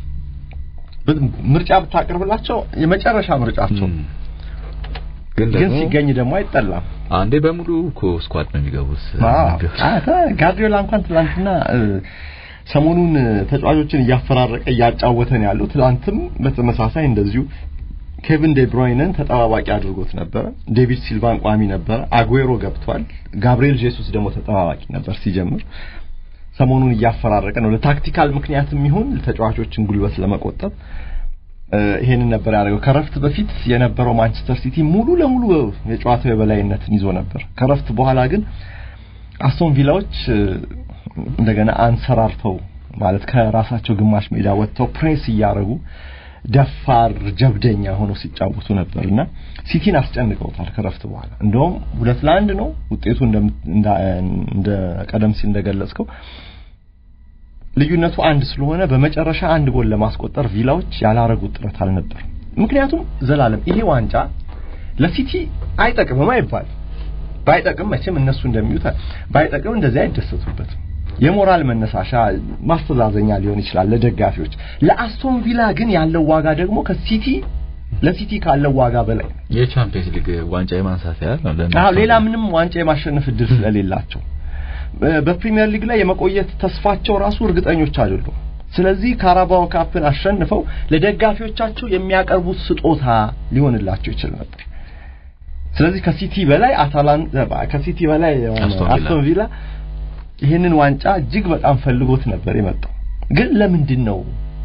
ምርጫ ብታቀርብላቸው የመጨረሻ ምርጫቸው ግን ሲገኝ ደግሞ አይጠላም። አንዴ በሙሉ እኮ ስኳድ ነው የሚገቡት። ጋርዲዮላ እንኳን ትላንትና ሰሞኑን ተጫዋቾችን እያፈራረቀ እያጫወተን ያለው ትላንትም በተመሳሳይ እንደዚሁ ኬቪን ዴ ብሮይነን ተጠባባቂ አድርጎት ነበረ። ዴቪድ ሲልቫን ቋሚ ነበረ። አጉዌሮ ገብቷል። ጋብሪኤል ጄሱስ ደግሞ ተጠባባቂ ነበር ሲጀምር። ሰሞኑን እያፈራረቀ ነው። ለታክቲካል ምክንያትም ይሁን ተጫዋቾችን ጉልበት ለመቆጠብ ይሄንን ነበር ያደረገው። ከረፍት በፊት የነበረው ማንቸስተር ሲቲ ሙሉ ለሙሉ የጨዋታው የበላይነትን ይዞ ነበር። ከረፍት በኋላ ግን አስቶን ቪላዎች እንደገና አንሰራርተው ማለት ከራሳቸው ግማሽ ሜዳ ወጥተው ፕሬስ እያደረጉ ደፋር ጀብደኛ ሆነው ሲጫወቱ ነበርና ሲቲን አስጨንቀውታል። ከረፍት በኋላ እንደውም ሁለት ለአንድ ነው ውጤቱ እንደ ቀደም ሲል እንደገለጽከው ልዩነቱ አንድ ስለሆነ በመጨረሻ አንድ ጎል ለማስቆጠር ቪላዎች ያላረጉት ጥረት አልነበር። ምክንያቱም ዘላለም ይሄ ዋንጫ ለሲቲ አይጠቅምም አይባል ባይጠቅም መቼም እነሱ እንደሚሉት ባይጠቅም እንደዚህ አይደሰቱበትም። የሞራል መነሳሻ ማስተዛዘኛ ሊሆን ይችላል ለደጋፊዎች። ለአስቶን ቪላ ግን ያለው ዋጋ ደግሞ ከሲቲ ለሲቲ ካለው ዋጋ በላይ ነው። የቻምፒየንስ ሊግ ዋንጫ የማንሳት ያህል ነው። አዎ ሌላ ምንም ዋንጫ የማሸነፍ እድል ስለሌላቸው በፕሪሚየር ሊግ ላይ የመቆየት ተስፋቸው ራሱ እርግጠኞች አይደሉም። ስለዚህ ካራባኦ ካፕን አሸንፈው ለደጋፊዎቻቸው የሚያቀርቡት ስጦታ ሊሆንላቸው ይችል ነበር። ስለዚህ ከሲቲ በላይ አታላንታ ከሲቲ በላይ አስቶን ቪላ ይህንን ዋንጫ እጅግ በጣም ፈልጎት ነበር የመጣው። ግን ለምንድን ነው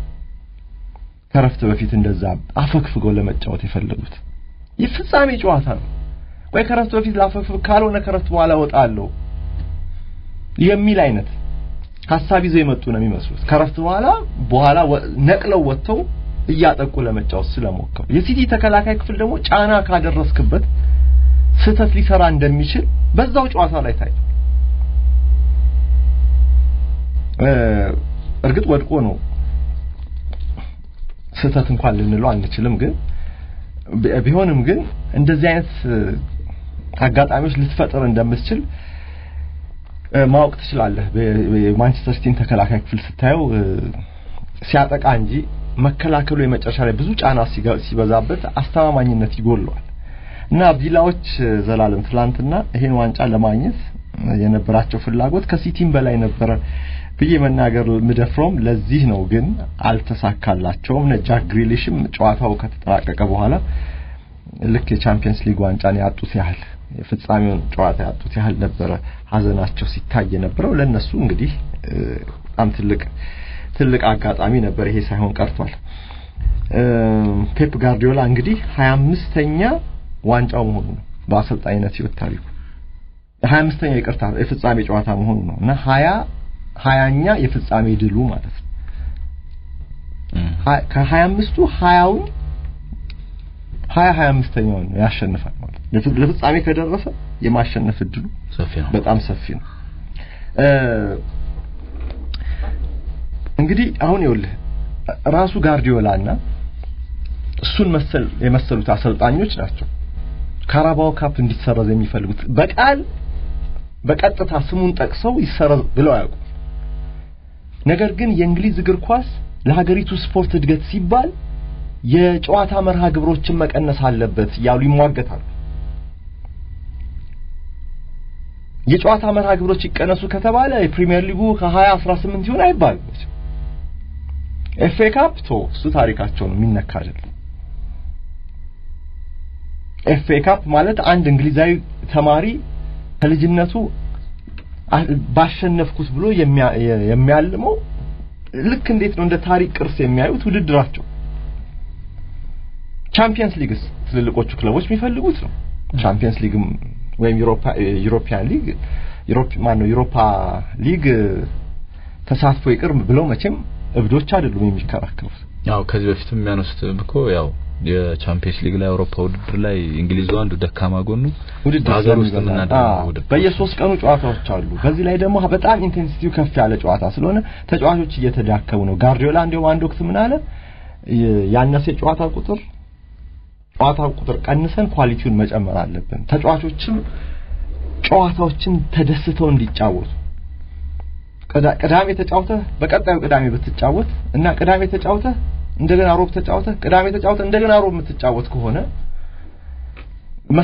ከረፍት በፊት እንደዛ አፈግፍገው ለመጫወት የፈለጉት? የፍጻሜ ጨዋታ ነው። ወይ ከረፍት በፊት ላፈግፍግ፣ ካልሆነ ከረፍት በኋላ እወጣለሁ የሚል አይነት ሀሳብ ይዘው የመጡ ነው የሚመስሉት። ከረፍት በኋላ በኋላ ነቅለው ወጥተው እያጠቁ ለመጫወት ስለሞከሩ የሲቲ ተከላካይ ክፍል ደግሞ ጫና ካደረስክበት ስህተት ሊሰራ እንደሚችል በዛው ጨዋታ ላይ ታይቷል። እርግጥ ወድቆ ነው ስህተት እንኳን ልንለው አንችልም። ግን ቢሆንም ግን እንደዚህ አይነት አጋጣሚዎች ልትፈጥር እንደምትችል ማወቅ ትችላለህ። የማንቸስተር ሲቲን ተከላካይ ክፍል ስታየው ሲያጠቃ እንጂ መከላከሉ የመጨረሻ ላይ ብዙ ጫና ሲበዛበት አስተማማኝነት ይጎለዋል እና ቪላዎች ዘላለም ትላንትና ይሄን ዋንጫ ለማግኘት የነበራቸው ፍላጎት ከሲቲም በላይ ነበረ ብዬ መናገር ምደፍረውም ለዚህ ነው። ግን አልተሳካላቸውም። ጃክ ግሪሊሽም ጨዋታው ከተጠናቀቀ በኋላ ልክ የቻምፒየንስ ሊግ ዋንጫን ያጡት ያህል የፍጻሜውን ጨዋታ ያጡት ያህል ነበረ ሀዘናቸው ሲታይ የነበረው። ለነሱ እንግዲህ በጣም ትልቅ ትልቅ አጋጣሚ ነበር። ይሄ ሳይሆን ቀርቷል። ፔፕ ጋርዲዮላ እንግዲህ ሀያ አምስተኛ ዋንጫው መሆኑ ነው በአሰልጣኝነት ህይወት ታሪኩ ሀያ አምስተኛ ይቅርታ የፍጻሜ ጨዋታ መሆኑ ነው እና ሀያ ሀያኛ የፍጻሜ ድሉ ማለት ነው። ከሀያ አምስቱ ሀያውን ሀያ ሀያ አምስተኛውን ነው ያሸንፋል ማለት ነው። ለፍጻሜ ከደረሰ የማሸነፍ እድሉ ሰፊ ነው፣ በጣም ሰፊ ነው። እንግዲህ አሁን ይኸውልህ ራሱ ጋርዲዮላና እሱን መሰል የመሰሉት አሰልጣኞች ናቸው ካራባኦ ካፕ እንዲሰረዝ የሚፈልጉት በቃል በቀጥታ ስሙን ጠቅሰው ይሰረዝ ብለው አያውቁ። ነገር ግን የእንግሊዝ እግር ኳስ ለሀገሪቱ ስፖርት እድገት ሲባል የጨዋታ መርሃ ግብሮችን መቀነስ አለበት እያሉ ይሟገታሉ። የጨዋታ መርሃ ግብሮች ይቀነሱ ከተባለ የፕሪሚየር ሊጉ ከ20 18 ይሆን አይባልም። ኤፍ ኤ ካፕ ቶ እሱ ታሪካቸው ነው የሚነካ አይደለም። ኤፍ ኤ ካፕ ማለት አንድ እንግሊዛዊ ተማሪ ከልጅነቱ ባሸነፍኩት ብሎ የሚያልመው ልክ እንዴት ነው እንደ ታሪክ ቅርስ የሚያዩት ውድድራቸው። ቻምፒየንስ ሊግስ ትልልቆቹ ክለቦች የሚፈልጉት ነው። ቻምፒየንስ ሊግም ወይም ዩሮፒያን ሊግ ዩሮፕ ማን ነው ዩሮፓ ሊግ ተሳትፎ ይቅር ብለው መቼም እብዶች አይደሉም የሚከራከሩት። ያው ከዚህ በፊትም የሚያነሱት እኮ ያው የቻምፒየንስ ሊግ ላይ አውሮፓ ውድድር ላይ እንግሊዝ አንዱ ደካማ ጎኑ ውድድር ሀገር ውስጥ የምናደርገው ውድድር በየሶስት ቀኑ ጨዋታዎች አሉ። በዚህ ላይ ደግሞ በጣም ኢንቴንሲቲው ከፍ ያለ ጨዋታ ስለሆነ ተጫዋቾች እየተዳከሙ ነው። ጋርዲዮላ እንዲያውም አንድ ወቅት ምን አለ፣ ያነሰ የጨዋታ ቁጥር ጨዋታ ቁጥር ቀንሰን ኳሊቲውን መጨመር አለብን። ተጫዋቾችም ጨዋታዎችን ተደስተው እንዲጫወቱ ቅዳሜ ተጫውተህ በቀጣዩ ቅዳሜ ብትጫወት እና ቅዳሜ ተጫውተህ እንደገና ሮብ ተጫውተህ ቅዳሜ ተጫውተህ እንደገና ሮብ የምትጫወት ከሆነ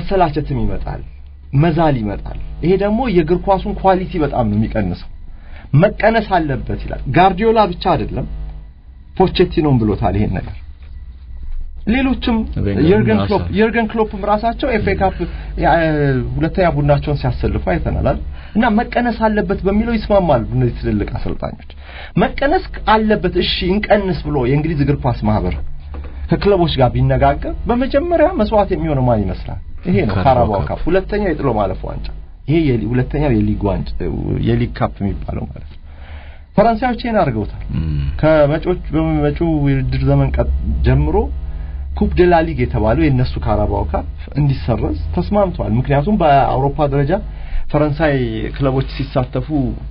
መሰላቸትም ይመጣል፣ መዛል ይመጣል። ይሄ ደግሞ የእግር ኳሱን ኳሊቲ በጣም ነው የሚቀንሰው። መቀነስ አለበት ይላል። ጋርዲዮላ ብቻ አይደለም ፖቼቲኖም ብሎታል ይሄን ነገር። ሌሎችም የርገን ክሎፕ የርገን ክሎፕም ራሳቸው ኤፍ ኤ ካፕ ሁለተኛ ቡድናቸውን ሲያሰልፉ አይተናል እና መቀነስ አለበት በሚለው ይስማማሉ እነዚህ ትልልቅ አሰልጣኞች። መቀነስ አለበት እሺ እንቀንስ ብሎ የእንግሊዝ እግር ኳስ ማህበር ከክለቦች ጋር ቢነጋገር በመጀመሪያ መስዋዕት የሚሆነው ማን ይመስላል? ይሄ ነው ካራባው ካፕ፣ ሁለተኛው የጥሎ ማለፍ ዋንጫ፣ ይሄ ሁለተኛው የሊግ ዋንጫ የሊግ ካፕ የሚባለው ማለት ነው። ፈረንሳዮች ይሄን አድርገውታል። ከመጪዎች በመጪው የውድድር ዘመን ጀምሮ ኩፕ ደ ላ ሊግ የተባለው የነሱ ካራባው ካፕ እንዲሰረዝ ተስማምተዋል። ምክንያቱም በአውሮፓ ደረጃ ፈረንሳይ ክለቦች ሲሳተፉ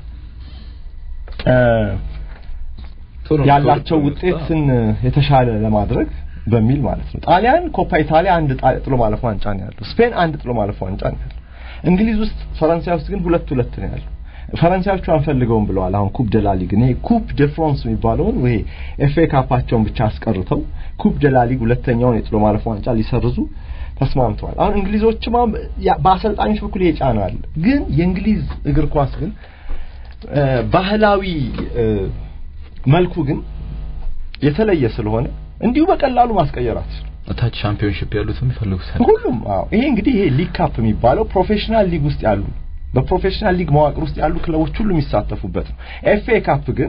ያላቸው ውጤትን የተሻለ ለማድረግ በሚል ማለት ነው። ጣሊያን ኮፓ ኢታሊያ አንድ ጥሎ ማለፍ ዋንጫ ነው ያለው። ስፔን አንድ ጥሎ ማለፍ ዋንጫ ነው ያለው። እንግሊዝ ውስጥ ፈረንሳይ ውስጥ ግን ሁለት ሁለት ነው ያለው። ፈረንሳዮቹ አንፈልገውም ብለዋል። አሁን ኩፕ ደ ላ ሊግ ይሄ ኩፕ ደ ፍራንስ የሚባለውን ወይ ኤፍ ኤ ካፓቸውን ብቻ አስቀርተው ኩፕ ደ ላ ሊግ ሁለተኛውን የጥሎ ማለፍ ዋንጫ ሊሰርዙ ተስማምተዋል። አሁን እንግሊዞችም በአሰልጣኞች በኩል ይሄ ጫና አለ። ግን የእንግሊዝ እግር ኳስ ግን ባህላዊ መልኩ ግን የተለየ ስለሆነ እንዲሁ በቀላሉ ማስቀየር አትችልም። ታች ሻምፒዮንሺፕ ያሉትም ይፈልጉታል። ሁሉም አዎ። ይሄ እንግዲህ ይሄ ሊግ ካፕ የሚባለው ፕሮፌሽናል ሊግ ውስጥ ያሉ በፕሮፌሽናል ሊግ መዋቅር ውስጥ ያሉ ክለቦች ሁሉ የሚሳተፉበት ነው። ኤፍ ኤ ካፕ ግን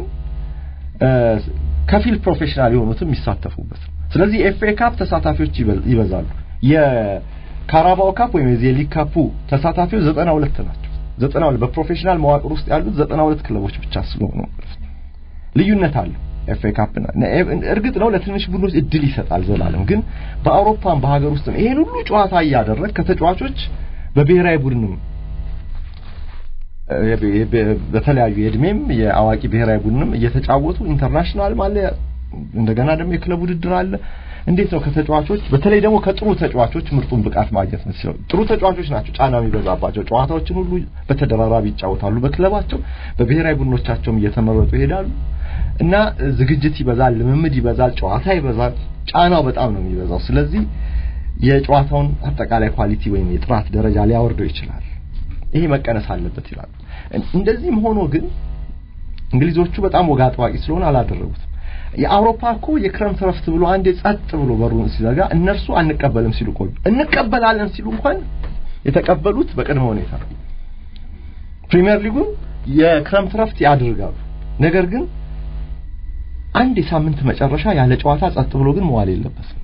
ከፊል ፕሮፌሽናል የሆኑትም የሚሳተፉበት ነው። ስለዚህ ኤፍ ኤ ካፕ ተሳታፊዎች ይበዛሉ። የካራባኦ ካፕ ወይም የሊግ ካፑ ተሳታፊዎች ዘጠና ሁለት ናቸው። ዘጠና ሁለት በፕሮፌሽናል መዋቅር ውስጥ ያሉት ዘጠና ሁለት ክለቦች ብቻ ስለሆኑ ልዩነት አለው። ኤፍ ኤ ካፕ እርግጥ ነው ለትንሽ ቡድኖች እድል ይሰጣል ዘላለም። ግን በአውሮፓም በሀገር ውስጥም ይሄን ሁሉ ጨዋታ እያደረግ ከተጫዋቾች በብሔራዊ ቡድንም በተለያዩ የእድሜም የአዋቂ ብሔራዊ ቡድንም እየተጫወቱ ኢንተርናሽናል አለ። እንደገና ደግሞ የክለብ ውድድር አለ። እንዴት ነው ከተጫዋቾች በተለይ ደግሞ ከጥሩ ተጫዋቾች ምርጡን ብቃት ማግኘት ነው ሲለው ጥሩ ተጫዋቾች ናቸው ጫና የሚበዛባቸው ጨዋታዎችን ሁሉ በተደራራቢ ይጫወታሉ በክለባቸው በብሔራዊ ቡድኖቻቸውም እየተመረጡ ይሄዳሉ እና ዝግጅት ይበዛል ልምምድ ይበዛል ጨዋታ ይበዛል ጫናው በጣም ነው የሚበዛው ስለዚህ የጨዋታውን አጠቃላይ ኳሊቲ ወይም የጥራት ደረጃ ሊያወርደው ይችላል ይሄ መቀነስ አለበት ይላሉ እንደዚህም ሆኖ ግን እንግሊዞቹ በጣም ወግ አጥባቂ ስለሆነ አላደረጉትም የአውሮፓ እኮ የክረምት ረፍት ብሎ አንዴ ጸጥ ብሎ በሩን ሲዘጋ እነርሱ አንቀበልም ሲሉ ቆዩ። እንቀበላለን ሲሉ እንኳን የተቀበሉት በቅድመ ሁኔታ ፕሪሚየር ሊጉን የክረምት ረፍት ያድርጋሉ። ነገር ግን አንድ የሳምንት መጨረሻ ያለ ጨዋታ ጸጥ ብሎ ግን መዋል የለበትም።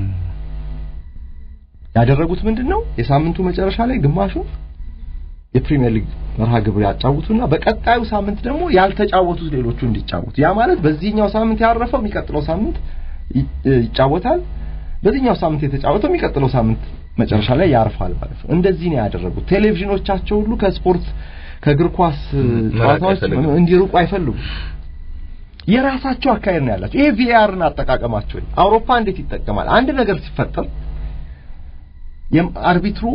ያደረጉት ምንድን ነው? የሳምንቱ መጨረሻ ላይ ግማሹ የፕሪሚየር ሊግ መርሃ ግብር ያጫውቱና በቀጣዩ ሳምንት ደግሞ ያልተጫወቱት ሌሎቹ እንዲጫወቱ ያ ማለት በዚህኛው ሳምንት ያረፈው የሚቀጥለው ሳምንት ይጫወታል በዚህኛው ሳምንት የተጫወተው የሚቀጥለው ሳምንት መጨረሻ ላይ ያርፋል ማለት ነው እንደዚህ ነው ያደረጉት ቴሌቪዥኖቻቸው ሁሉ ከስፖርት ከእግር ኳስ ጨዋታዎች እንዲርቁ አይፈልጉም የራሳቸው አካሄድ ነው ያላቸው ይሄ ቪአርን አጠቃቀማቸው አውሮፓ እንዴት ይጠቀማል አንድ ነገር ሲፈጠር አርቢትሩ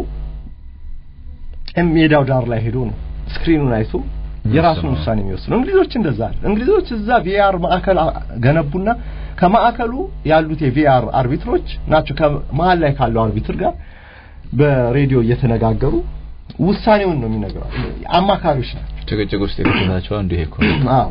ሜዳው ዳር ላይ ሄዶ ነው ስክሪኑን አይቶ የራሱን ውሳኔ የሚወስነው። እንግሊዞች እንደዛ አለ። እንግሊዞች እዛ ቪአር ማዕከል ገነቡና ከማዕከሉ ያሉት የቪአር አርቢትሮች ናቸው ከመሀል ላይ ካለው አርቢትር ጋር በሬዲዮ እየተነጋገሩ ውሳኔውን ነው የሚነግረው። አማካሪዎች ናቸው። ጭቅጭቅ ውስጥ የከተታቸው አንዱ ይሄ እኮ አዎ።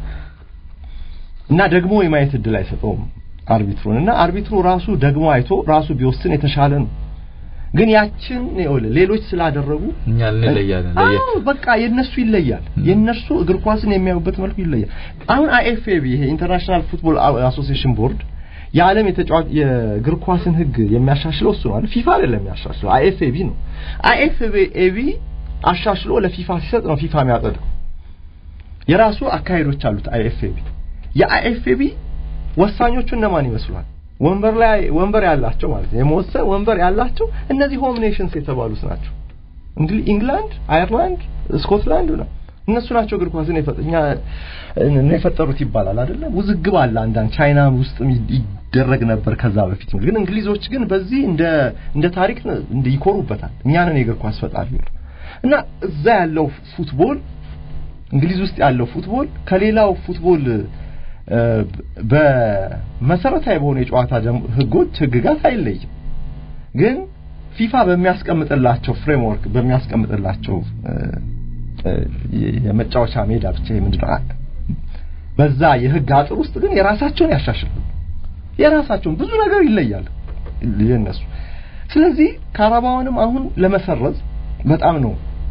እና ደግሞ የማየት እድል አይሰጠውም አርቢትሩን እና አርቢትሩ ራሱ ደግሞ አይቶ ራሱ ቢወስን የተሻለ ነው። ግን ያችን ይኸውልህ ሌሎች ስላደረጉ እኛ እንለያለን። አዎ በቃ የነሱ ይለያል። የነሱ እግር ኳስን የሚያዩበት መልኩ ይለያል። አሁን አይኤፍኤቢ ይሄ ኢንተርናሽናል ፉትቦል አሶሲዬሽን ቦርድ የዓለም የተጫዋች የእግር ኳስን ሕግ የሚያሻሽለው እሱ ነው። ፊፋ አይደለም የሚያሻሽለው አይኤፍኤቢ ነው። አይኤፍኤቢ አሻሽሎ ለፊፋ ሲሰጥ ነው ፊፋ የሚያጸድቀው። የራሱ አካሄዶች አሉት አይኤፍኤቢ። የአይኤፍኤቢ ወሳኞቹ እነማን ይመስሏል? ወንበር ላይ ወንበር ያላቸው ማለት ነው። የመወሰን ወንበር ያላቸው እነዚህ ሆም ኔሽንስ የተባሉት ናቸው። እንግሊዝ፣ ኢንግላንድ፣ አየርላንድ፣ ስኮትላንድ ነው። እነሱ ናቸው እግር ኳስን የፈጠኛ የፈጠሩት ይባላል አይደለም። ውዝግብ አለ። አንዳንድ ቻይና ውስጥ ይደረግ ነበር ከዛ በፊት ግን እንግሊዞች ግን በዚህ እንደ እንደ ታሪክ እንደ ይኮሩበታል። እኛንን የእግር ኳስ ፈጣሪ እና እዛ ያለው ፉትቦል እንግሊዝ ውስጥ ያለው ፉትቦል ከሌላው ፉትቦል በመሰረታዊ በሆኑ የጨዋታ ህጎች ህግጋት አይለይም። ግን ፊፋ በሚያስቀምጥላቸው ፍሬምወርክ በሚያስቀምጥላቸው የመጫወቻ ሜዳ ብቻ ምንድነው በዛ የህግ አጥር ውስጥ ግን የራሳቸውን ያሻሽላሉ። የራሳቸውን ብዙ ነገር ይለያል የነሱ። ስለዚህ ካራባውንም አሁን ለመሰረዝ በጣም ነው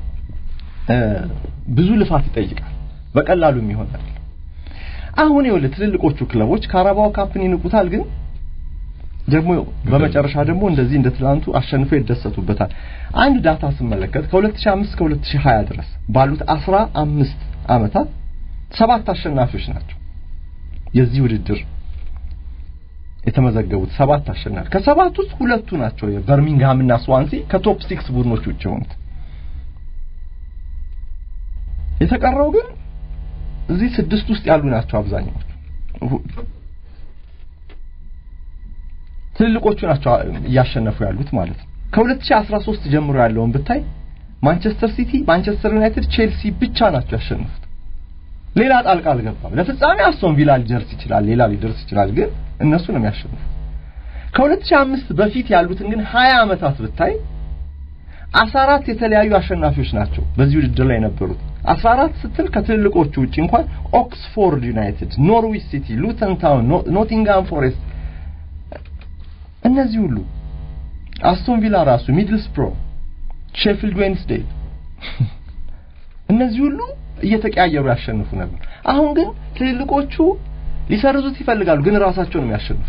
ብዙ ልፋት ይጠይቃል። በቀላሉ የሚሆን አይደለም። አሁን ይኸውልህ ትልልቆቹ ክለቦች ካራባው ካፕን ይንቁታል፣ ግን ደግሞ በመጨረሻ ደግሞ እንደዚህ እንደ ትላንቱ አሸንፈው ይደሰቱበታል። አንድ ዳታ ስመለከት ከ2005 እስከ 2020 ድረስ ባሉት 15 ዓመታት ሰባት አሸናፊዎች ናቸው የዚህ ውድድር የተመዘገቡት ሰባት አሸናፊ ከሰባት ውስጥ ሁለቱ ናቸው የበርሚንግሃም እና ስዋንሲ ከቶፕ ሲክስ ቡድኖች ውጭ የሆኑት። የተቀረው ግን እዚህ ስድስት ውስጥ ያሉ ናቸው አብዛኛዎቹ ትልልቆቹ ናቸው እያሸነፉ ያሉት ማለት ነው። ከ2013 ጀምሮ ያለውን ብታይ ማንቸስተር ሲቲ፣ ማንቸስተር ዩናይትድ፣ ቼልሲ ብቻ ናቸው ያሸነፉት። ሌላ ጣልቃ አልገባም። ለፍጻሜ አስቶን ቪላ ሊደርስ ይችላል፣ ሌላ ሊደርስ ይችላል፣ ግን እነሱ ነው የሚያሸንፉት። ከ2005 በፊት ያሉትን ግን 20 ዓመታት ብታይ 14 የተለያዩ አሸናፊዎች ናቸው በዚህ ውድድር ላይ የነበሩት። 14 ስትል ከትልልቆቹ ውጪ እንኳን ኦክስፎርድ ዩናይትድ፣ ኖርዊች ሲቲ፣ ሉተን ታውን፣ ኖቲንግሃም ፎሬስት እነዚህ ሁሉ አስቶን ቪላ ራሱ ሚድልስብሮ፣ ሼፊልድ ዌንስዴይ እነዚህ ሁሉ እየተቀያየሩ ያሸንፉ ነበር። አሁን ግን ትልልቆቹ ሊሰርዙት ይፈልጋሉ፣ ግን ራሳቸው ነው የሚያሸንፉ።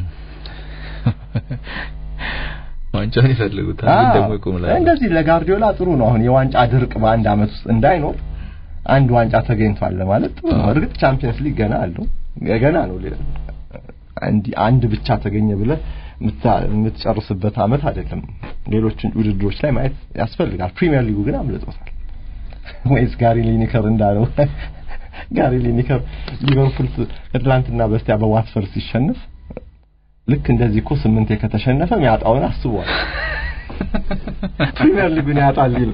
ዋንጫውን ይፈልጉታል፣ ግን ደግሞ ይቆምላል። እንደዚህ ለጋርዲዮላ ጥሩ ነው። አሁን የዋንጫ ድርቅ በአንድ አመት ውስጥ እንዳይኖር አንድ ዋንጫ ተገኝቷል ማለት ጥሩ ነው። እርግጥ ቻምፒየንስ ሊግ ገና አለው ገና ነው። አንድ ብቻ ተገኘ ብለህ የምትጨርስበት አመት አይደለም። ሌሎችን ውድድሮች ላይ ማየት ያስፈልጋል። ፕሪሚየር ሊጉ ግን አምልጦታል። ወይስ ጋሪ ሊኒከር እንዳለው ጋሪ ሊኒከር ሊቨርፑል ትላንትና በስቲያ በዋትፈርድ ሲሸነፍ ልክ እንደዚህ እኮ ስምንቴ ከተሸነፈ የሚያጣውን አስቧል። ፕሪሚየር ሊጉን ያጣል ይል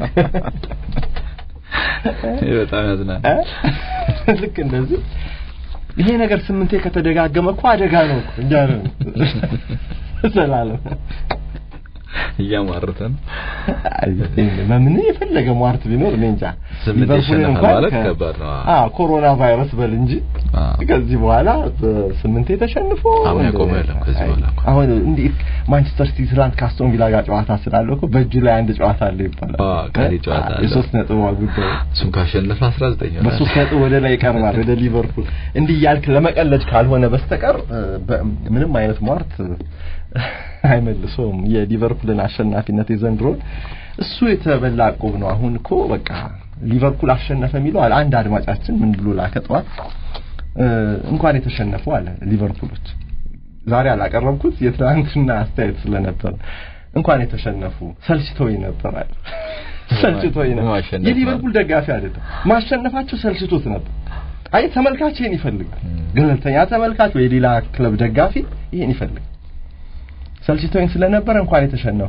በጣም ያዝናል። ልክ እንደዚህ ይሄ ነገር ስምንቴ ከተደጋገመ እኮ አደጋ ነው እኮ እንጃ ነው ሰላለም እያሟርተ ነው። ምን የፈለገ ሟርት ቢኖር እኔ እንጃ ስምንት ይሸነፋል ማለት ከባድ ነው። አዎ ኮሮና ቫይረስ በል እንጂ ከዚህ በኋላ ስምንቴ ተሸንፎ አሁን ያቆመ የለም። ከዚህ በኋላ አሁን እንዴት ማንቸስተር ሲቲ ትናንት ከአስቶን ቪላ ጋር ጨዋታ ስላለው እኮ በእጁ ላይ አንድ ጨዋታ አለ ይባላል። አዎ ቀሪ ጨዋታ አለ። የሶስት ነጥብ ጉዳይ እሱም ካሸነፈ 19 ይሆናል። በሶስት ነጥብ ወደ ላይ ይቀርባል ወደ ሊቨርፑል። እንዲህ እያልክ ለመቀለድ ካልሆነ በስተቀር ምንም አይነት ሟርት አይመልሰውም። የሊቨርፑልን አሸናፊነት የዘንድሮን እሱ የተበላ ዕቁብ ነው። አሁን እኮ በቃ ሊቨርፑል አሸነፈ የሚለው አለ አንድ አድማጫችን ምን ብሎ ላከ ጠዋት እንኳን የተሸነፉ አለ ሊቨርፑሎች ዛሬ አላቀረብኩት የትናንትና አስተያየት ስለነበር እንኳን የተሸነፉ ሰልችቶኝ ነበር አለ ሰልችቶኝ ነበር የሊቨርፑል ደጋፊ አይደለም ማሸነፋቸው ሰልችቶት ነበር አይ ተመልካች ይሄን ይፈልጋል ገለልተኛ ተመልካች ወይ ሌላ ክለብ ደጋፊ ይሄን ይፈልጋል ሰልችቶኝ ስለነበረ እንኳን የተሸነፉ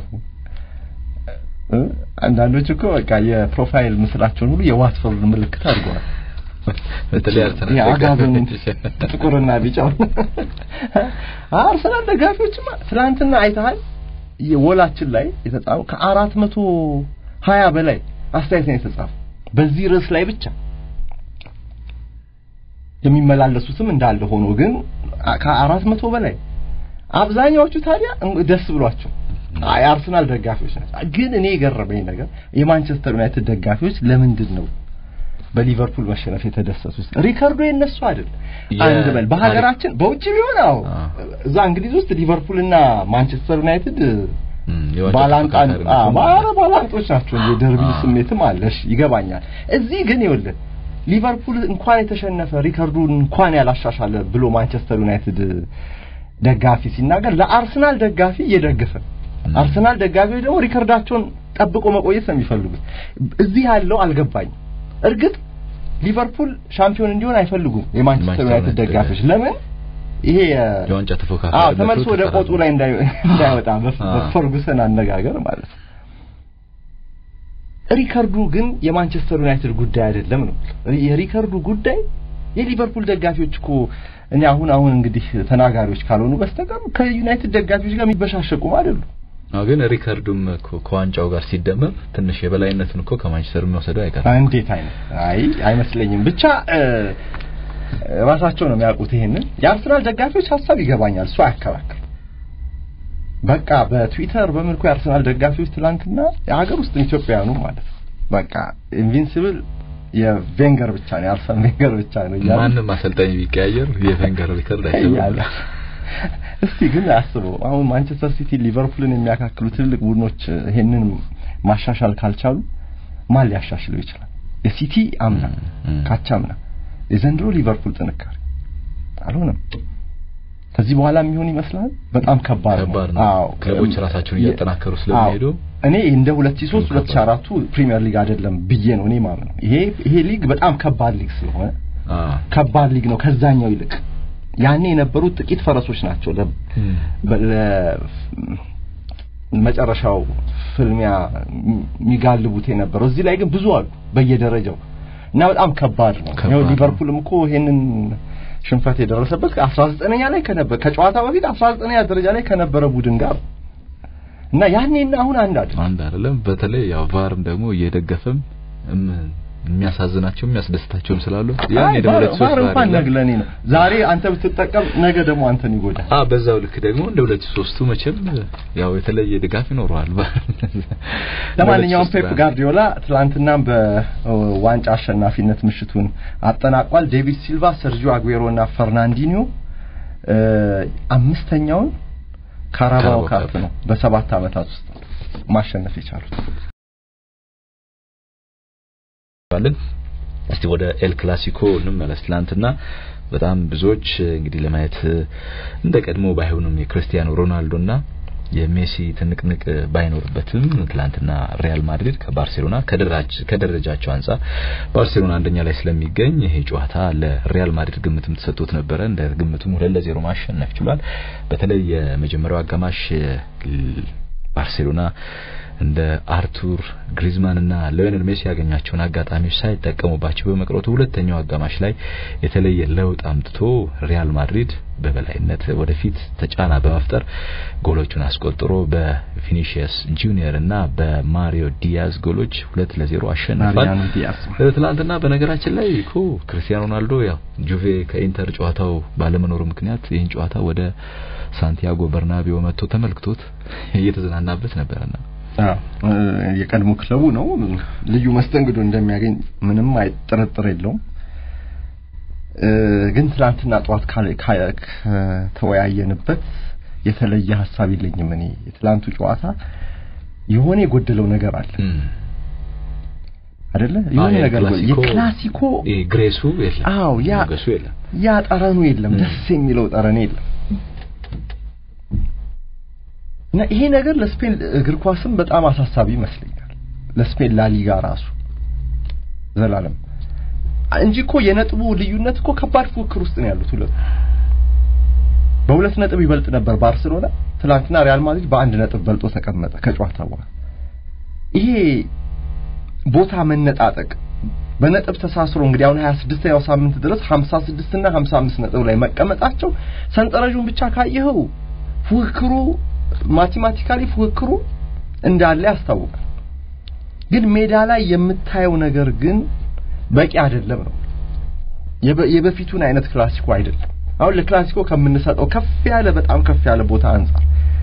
አንዳንዶች እኮ በቃ የፕሮፋይል ምስላቸውን ሁሉ የዋትፎርድ ምልክት አድርገዋል። በተለይ አርሰናል የአጋዘን ጥቁርና ቢጫው አርሰናል ደጋፊዎችማ ትናንትና አይተሃል። የወላችን ላይ የተጻፈው ከአራት መቶ ሀያ በላይ አስተያየት ነው የተጻፈው በዚህ ርዕስ ላይ ብቻ የሚመላለሱትም እንዳለ ሆኖ ግን ከአራት መቶ በላይ አብዛኛዎቹ ታዲያ ደስ ብሏቸው የአርሰናል ደጋፊዎች ናቸው። ግን እኔ የገረመኝ ነገር የማንቸስተር ዩናይትድ ደጋፊዎች ለምንድን ነው በሊቨርፑል መሸነፍ የተደሰቱት? ሪከርዶ የነሱ አይደል? አንድ በል በሀገራችን በውጭ ቢሆን አዎ፣ እዛ እንግሊዝ ውስጥ ሊቨርፑልና ማንቸስተር ዩናይትድ ባላንጣን ባላንጦች ናቸው። የደርቢ ስሜትም አለሽ ይገባኛል። እዚህ ግን ይኸውልህ ሊቨርፑል እንኳን የተሸነፈ ሪከርዱን እንኳን ያላሻሻለ ብሎ ማንቸስተር ዩናይትድ ደጋፊ ሲናገር ለአርሰናል ደጋፊ እየደገፈ አርሰናል ደጋፊዎች ደግሞ ሪከርዳቸውን ጠብቆ መቆየት ነው የሚፈልጉት። እዚህ ያለው አልገባኝም። እርግጥ ሊቨርፑል ሻምፒዮን እንዲሆን አይፈልጉም የማንቸስተር ዩናይትድ ደጋፊዎች። ለምን ይሄ የዋንጫ ተፎካካሪ አዎ ተመልሶ ወደ ቆጡ ላይ እንዳይወጣ በፈርጉሰን አነጋገር ማለት ነው። ሪከርዱ ግን የማንቸስተር ዩናይትድ ጉዳይ አይደለም ነው። የሪከርዱ ጉዳይ የሊቨርፑል ደጋፊዎች እኮ እኔ አሁን አሁን እንግዲህ ተናጋሪዎች ካልሆኑ በስተቀር ከዩናይትድ ደጋፊዎች ጋር የሚበሻሸቁም አይደሉም። አዎ ግን ሪከርዱም እኮ ከዋንጫው ጋር ሲደመር ትንሽ የበላይነቱን እኮ ከማንቸስተር የሚወሰደው አይቀርም። እንዴት አይነት አይ አይመስለኝም። ብቻ ራሳቸው ነው የሚያውቁት። ይሄንን የአርሰናል ደጋፊዎች ሀሳብ ይገባኛል፣ እሱ አያከራክር። በቃ በትዊተር በምልኩ የአርሰናል ደጋፊዎች ትላንትና የሀገር ውስጥ ኢትዮጵያውያኑ ማለት ነው በቃ ኢንቪንሲብል የቬንገር ብቻ ነው የአርሰን ቬንገር ብቻ ነው እያሉ ማንም አሰልጣኝ ቢቀያየር የቬንገር ሪከርድ እያለ አይሰብርም። እስቲ ግን አስበው አሁን ማንቸስተር ሲቲ ሊቨርፑልን የሚያካክሉ ትልልቅ ቡድኖች ይሄንን ማሻሻል ካልቻሉ ማን ሊያሻሽለው ይችላል? የሲቲ አምና እም። ካቻምና የዘንድሮ ሊቨርፑል ጥንካሬ አልሆነም። ከዚህ በኋላ የሚሆን ይመስላል። በጣም ከባድ ነው። ከባድ ነው። አዎ ክለቦች ራሳቸውን እያጠናከሩ ስለሚሄዱ አዎ። እኔ እንደ 2003 ከባድ 2004ቱ ፕሪሚየር ሊግ አይደለም ብዬ ነው እኔ ማምነው። ይሄ ይሄ ሊግ በጣም ከባድ ሊግ ስለሆነ አ ከባድ ሊግ ነው ከዛኛው ይልቅ ያኔ የነበሩት ጥቂት ፈረሶች ናቸው ለ እም። በ- መጨረሻው ፍልሚያ የሚጋልቡት የነበረው እዚህ ላይ ግን ብዙ አሉ በየደረጃው እና በጣም ከባድ ነው። ከባድ ያው ነው። ሊቨርፑልም እኮ ይሄንን ሽንፈት የደረሰበት 19ኛ ላይ ከነበረ ከጨዋታ በፊት 19ኛ ደረጃ ላይ ከነበረ ቡድን ጋር እና ያኔና አሁን አንድ አይደለም። አንድ አይደለም። በተለይ ያው ቫርም ደግሞ እየደገፈም እም- የሚያሳዝናቸው የሚያስደስታቸውም ስላሉ ያኔ አይ ደግሞ ቫር ሁለት ሶስት ቫር እንኳን አይደለም። ነግለኔ ነው። ዛሬ አንተ ብትጠቀም ነገ ደግሞ አንተን ይጎዳል። አ በዛው ልክ ደግሞ እንደ ሁለት ሶስቱ መቼም ያው የተለየ ድጋፍ ይኖረዋል። ለማንኛውም ፔፕ ጋርዲዮላ ትላንትናም በዋንጫ አሸናፊነት ምሽቱን አጠናቋል። ዴቪድ ሲልቫ፣ ሰርጂዮ አጉዌሮ እና ፈርናንዲኒዮ እ አምስተኛውን ካራባኦ ካራባኦ ካፕ ካፕ ነው በሰባት ዓመታት ውስጥ ማሸነፍ የቻሉት። ባለን እስቲ ወደ ኤል ክላሲኮ እንመለስ። ትላንትና በጣም ብዙዎች እንግዲህ ለማየት እንደ ቀድሞ ባይሆንም የክርስቲያኖ ሮናልዶና የሜሲ ትንቅንቅ ባይኖርበትም ትላንትና ሪያል ማድሪድ ከባርሴሎና ከደረጃ ከደረጃቸው አንጻር ባርሴሎና አንደኛ ላይ ስለሚገኝ ይሄ ጨዋታ ለሪያል ማድሪድ ግምትም ተሰጥቶት ነበረ። እንደ ግምቱም ሁለት ለዜሮ ማሸነፍ ችሏል። በተለይ የመጀመሪያው አጋማሽ ባርሴሎና እንደ አርቱር ግሪዝማን እና ሊዮኔል ሜሲ ያገኛቸውን አጋጣሚዎች ሳይጠቀሙባቸው በመቅረቱ ሁለተኛው አጋማሽ ላይ የተለየ ለውጥ አምጥቶ ሪያል ማድሪድ በበላይነት ወደፊት ተጫና በመፍጠር ጎሎቹን አስቆጥሮ በቪኒሺየስ ጁኒየር እና በማሪዮ ዲያዝ ጎሎች ሁለት ለዜሮ አሸንፏል። ማሪያኖ ዲያዝ ትላንትና በነገራችን ላይ እኮ ክርስቲያኖ ሮናልዶ ያው ጁቬ ከኢንተር ጨዋታው ባለመኖሩ ምክንያት ይህን ጨዋታ ወደ ሳንቲያጎ በርናቢዮ መጥቶ ተመልክቶት እየተዝናናበት ነበርና አዎ የቀድሞ ክለቡ ነው። ልዩ መስተንግዶ እንደሚያገኝ ምንም አይ ጥርጥር የለውም። እ ግን ትላንትና ጠዋት ካለ ካ- ከተወያየንበት የተለየ ሀሳብ የለኝም። እኔ የትላንቱ ጨዋታ የሆነ የጎደለው ነገር አለ እም። አይደለ? የሆነ አዎ፣ ነገር ጎ- የክላሲኮ- የክላሲኮ ይሄ ግሬሱ የለም። አዎ ያ ሞገሱ የለም። ያ ጠረኑ የለም፣ ም። ደስ የሚለው ጠረን የለም። እና ይሄ ነገር ለስፔን እግር ኳስም በጣም አሳሳቢ ይመስለኛል። ለስፔን ላሊጋ ራሱ ዘላለም እንጂ እኮ የነጥቡ ልዩነት እኮ ከባድ ፉክክር ውስጥ ነው ያሉት ሁለቱ። በሁለት ነጥብ ይበልጥ ነበር ባርሴሎና። ትናንትና ሪያል ማድሪድ በአንድ ነጥብ በልጦ ተቀመጠ ከጨዋታ በኋላ። ይሄ ቦታ መነጣጠቅ በነጥብ ተሳስሮ እንግዲህ አሁን 26ኛው ሳምንት ድረስ 56 እና 55 ነጥብ ላይ መቀመጣቸው ሰንጠረዡን ብቻ ካየኸው ፉክክሩ ማቴማቲካሊ ፉክክሩ እንዳለ ያስታውቃል። ግን ሜዳ ላይ የምታየው ነገር ግን በቂ አይደለም ነው። የበ- የበፊቱን አይነት ክላሲኮ አይደለም። አሁን ለክላሲኮ ከምንሰጠው ከፍ ያለ በጣም ከፍ ያለ ቦታ አንጻር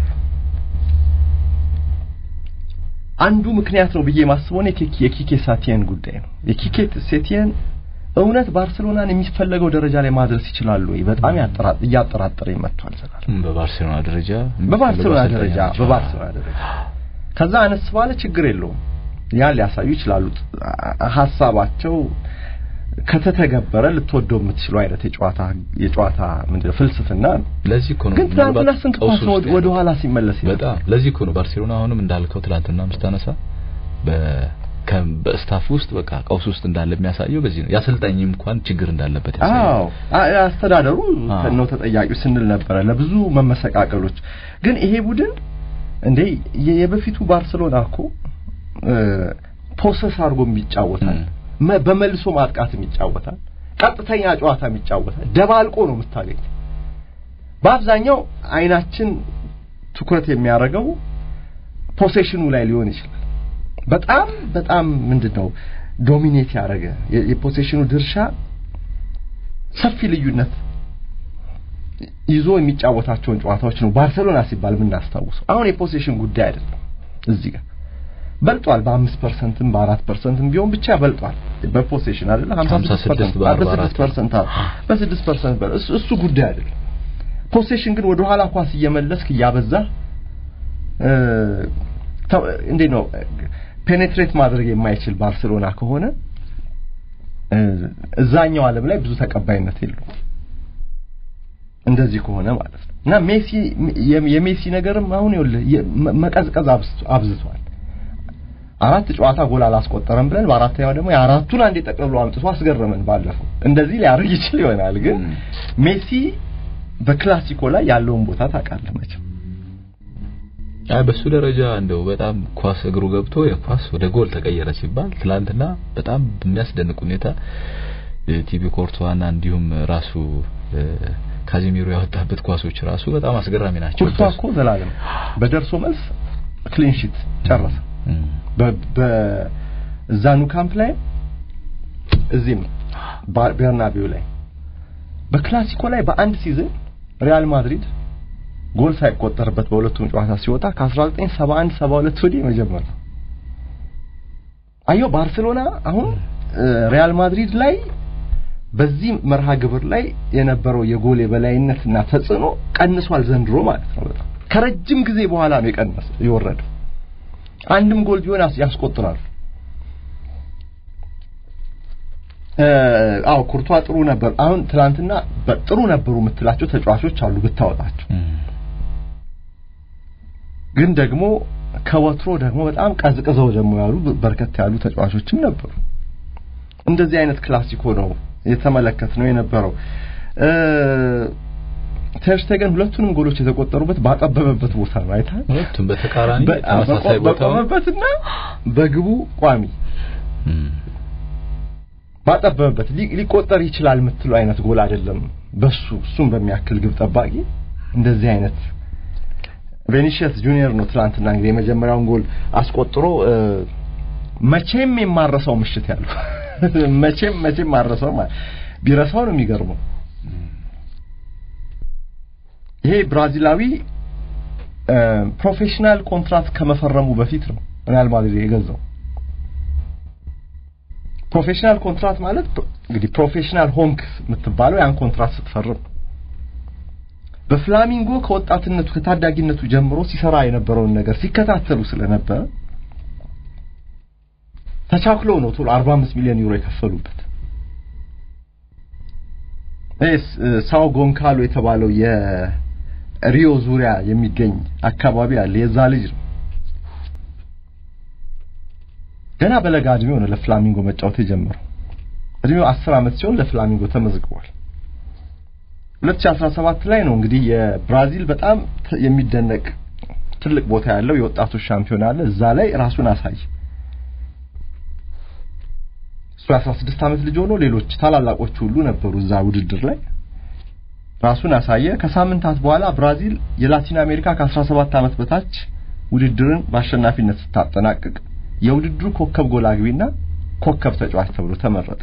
አንዱ ምክንያት ነው ብዬ ማስበው እኔ የኪ- የኪኬ ሳቲየን ጉዳይ ነው። የኪኬ ሴቲየን እውነት ባርሴሎናን የሚፈለገው ደረጃ ላይ ማድረስ ይችላሉ ወይ? በጣም ያጠራ- እያጠራጠረኝ መጥቷል ዘላለም። እም፣ በባርሴሎና ደረጃ በባርሴሎና የሚፈልጉ ደረጃ አሰልጣኝ በባርሴሎና ደረጃ ከዛ አነስ ባለ ችግር የለውም። ያን ሊያሳዩ ይችላሉ። ሀሳባቸው ከተተገበረ ልትወደው የምትችለው አይነት የጨዋታ የጨዋታ ምንድን ነው ፍልስፍና ነው። ለዚህ እኮ ነው ግን ትናንትና ምናልባት ስንት ቀውስ ኳስ ነው ውስጥ ወደ ያለው። ኋላ ሲመለስ የነበረው? በጣም ለዚህ እኮ ነው ባርሴሎና አሁንም እንዳልከው ትላንትና ምስታነሳ በ ከ- በስታፍ ውስጥ በቃ ቀውስ ውስጥ እንዳለ የሚያሳየው በዚህ ነው። የአሰልጣኝም እንኳን ችግር እንዳለበት ያሳያል። አዎ አ- አስተዳደሩ አዎ። ነው ተጠያቂው ስንል ነበረ ለብዙ መመሰቃቀሎች። ግን ይሄ ቡድን እንዴ የ- የበፊቱ ባርሰሎና እኮ ፖሰስ አድርጎም ይጫወታል፣ ም። መ- በመልሶ ማጥቃትም ይጫወታል፣ ቀጥተኛ ጨዋታም ይጫወታል። ደባልቆ ነው የምታገኝ። በአብዛኛው አይናችን ትኩረት የሚያደርገው ፖሴሽኑ ላይ ሊሆን ይችላል። በጣም በጣም ምንድነው ዶሚኔት ያደረገ የ- የፖሴሽኑ ድርሻ ሰፊ ልዩነት ይዞ የሚጫወታቸውን ጨዋታዎች ነው ባርሰሎና ሲባል የምናስታውሰው። አሁን የፖሴሽን ጉዳይ አይደለም። እዚህ ጋር በልጧል። በአምስት ፐርሰንትም በአራት ፐርሰንትም ቢሆን ብቻ በልጧል በፖሴሽን አይደለ 56 ፐርሰንት በስድስት ፐርሰንት እሱ ጉዳይ አይደለም። ፖሴሽን ግን ወደ ኋላ ኳስ እየመለስክ እያበዛ እንዴት ነው ፔኔትሬት ማድረግ የማይችል ባርሴሎና ከሆነ እዛኛው ዓለም ላይ ብዙ ተቀባይነት የለውም። እንደዚህ ከሆነ ማለት ነው እና ሜሲ የሜሲ ነገርም አሁን ይኸውልህ መቀዝቀዝ አብዝቷል። አራት ጨዋታ ጎል አላስቆጠረም ብለን በአራተኛው ደግሞ የአራቱን አንዴ ጠቅልሎ አምጥቶ አስገረመን። ባለፈው እንደዚህ ሊያደርግ ይችል ይሆናል፣ ግን ሜሲ በክላሲኮ ላይ ያለውን ቦታ ታውቃለህ መቼም። አይ በሱ ደረጃ እንደው በጣም ኳስ እግሩ ገብቶ የኳስ ወደ ጎል ተቀየረ ሲባል ትላንትና በጣም በሚያስደንቅ ሁኔታ ቲቢ ኮርቷና እንዲሁም ራሱ ካዚሚሮ ያወጣበት ኳሶች ራሱ በጣም አስገራሚ ናቸው። ኮርቷ እኮ ዘላለም በደርሶ መልስ ክሊን ሺት ጨረሰ። በዛኑ ካምፕ ላይ እዚህም ቤርናቢው ላይ በክላሲኮ ላይ በአንድ ሲዝን ሪያል ማድሪድ ጎል ሳይቆጠርበት በሁለቱም ጨዋታ ሲወጣ ከ1971 72 ወዲህ መጀመር ነው። አየው ባርሴሎና አሁን ሪያል ማድሪድ ላይ በዚህ መርሃ ግብር ላይ የነበረው የጎል የበላይነትና ተጽዕኖ ቀንሷል ዘንድሮ ማለት ነው። በጣም ከረጅም ጊዜ በኋላ ነው የቀነሰ የወረደው። አንድም ጎል ቢሆን ያስቆጥራሉ። አዎ ኩርቷ ጥሩ ነበር። አሁን ትናንትና ጥሩ ነበሩ የምትላቸው ተጫዋቾች አሉ ብታወጣቸው፣ ግን ደግሞ ከወትሮ ደግሞ በጣም ቀዝቅዘው ደግሞ ያሉ በርከት ያሉ ተጫዋቾችም ነበሩ። እንደዚህ አይነት ክላሲኮ ነው የተመለከት ነው የነበረው። ተርሽቴገን ሁለቱንም ጎሎች የተቆጠሩበት ባጠበበበት ቦታ ነው አይታል። ሁለቱም በተቃራኒ ተመሳሳይ ቦታ በቆመበትና በግቡ ቋሚ ባጠበበበት ሊቆጠር ይችላል የምትለው አይነት ጎል አይደለም። በሱ እሱም በሚያክል ግብ ጠባቂ እንደዚህ አይነት ቬኒሽስ ጁኒየር ነው ትላንትና እንግዲህ የመጀመሪያውን ጎል አስቆጥሮ መቼም የማረሰው ምሽት ያለው መቼም መቼም ማረሰው ቢረሳው ነው የሚገርመው። ይሄ ብራዚላዊ ፕሮፌሽናል ኮንትራት ከመፈረሙ በፊት ነው ሪያል ማድሪድ የገዛው። ፕሮፌሽናል ኮንትራት ማለት እንግዲህ ፕሮፌሽናል ሆንክ የምትባለው ያን ኮንትራት ስትፈርም በፍላሚንጎ ከወጣትነቱ ከታዳጊነቱ ጀምሮ ሲሰራ የነበረውን ነገር ሲከታተሉ ስለነበረ ተቻክለው ነው ቶሎ 45 ሚሊዮን ዩሮ የከፈሉበት። እስ ሳው ጎንካሎ የተባለው የሪዮ ዙሪያ የሚገኝ አካባቢ አለ። የዛ ልጅ ነው። ገና በለጋ እድሜው ነው ለፍላሚንጎ መጫወት የጀመረው። እድሜው 10 ዓመት ሲሆን ለፍላሚንጎ ተመዝግቧል። 2017 ላይ ነው እንግዲህ የብራዚል በጣም የሚደነቅ ትልቅ ቦታ ያለው የወጣቶች ሻምፒዮና አለ። እዛ ላይ ራሱን አሳየ። እሱ 16 ዓመት ልጅ ሆኖ ሌሎች ታላላቆች ሁሉ ነበሩ እዛ ውድድር ላይ ራሱን አሳየ። ከሳምንታት በኋላ ብራዚል የላቲን አሜሪካ ከ17 ዓመት በታች ውድድርን በአሸናፊነት ስታጠናቅቅ የውድድሩ ኮከብ ጎል አግቢና ኮከብ ተጫዋች ተብሎ ተመረጠ።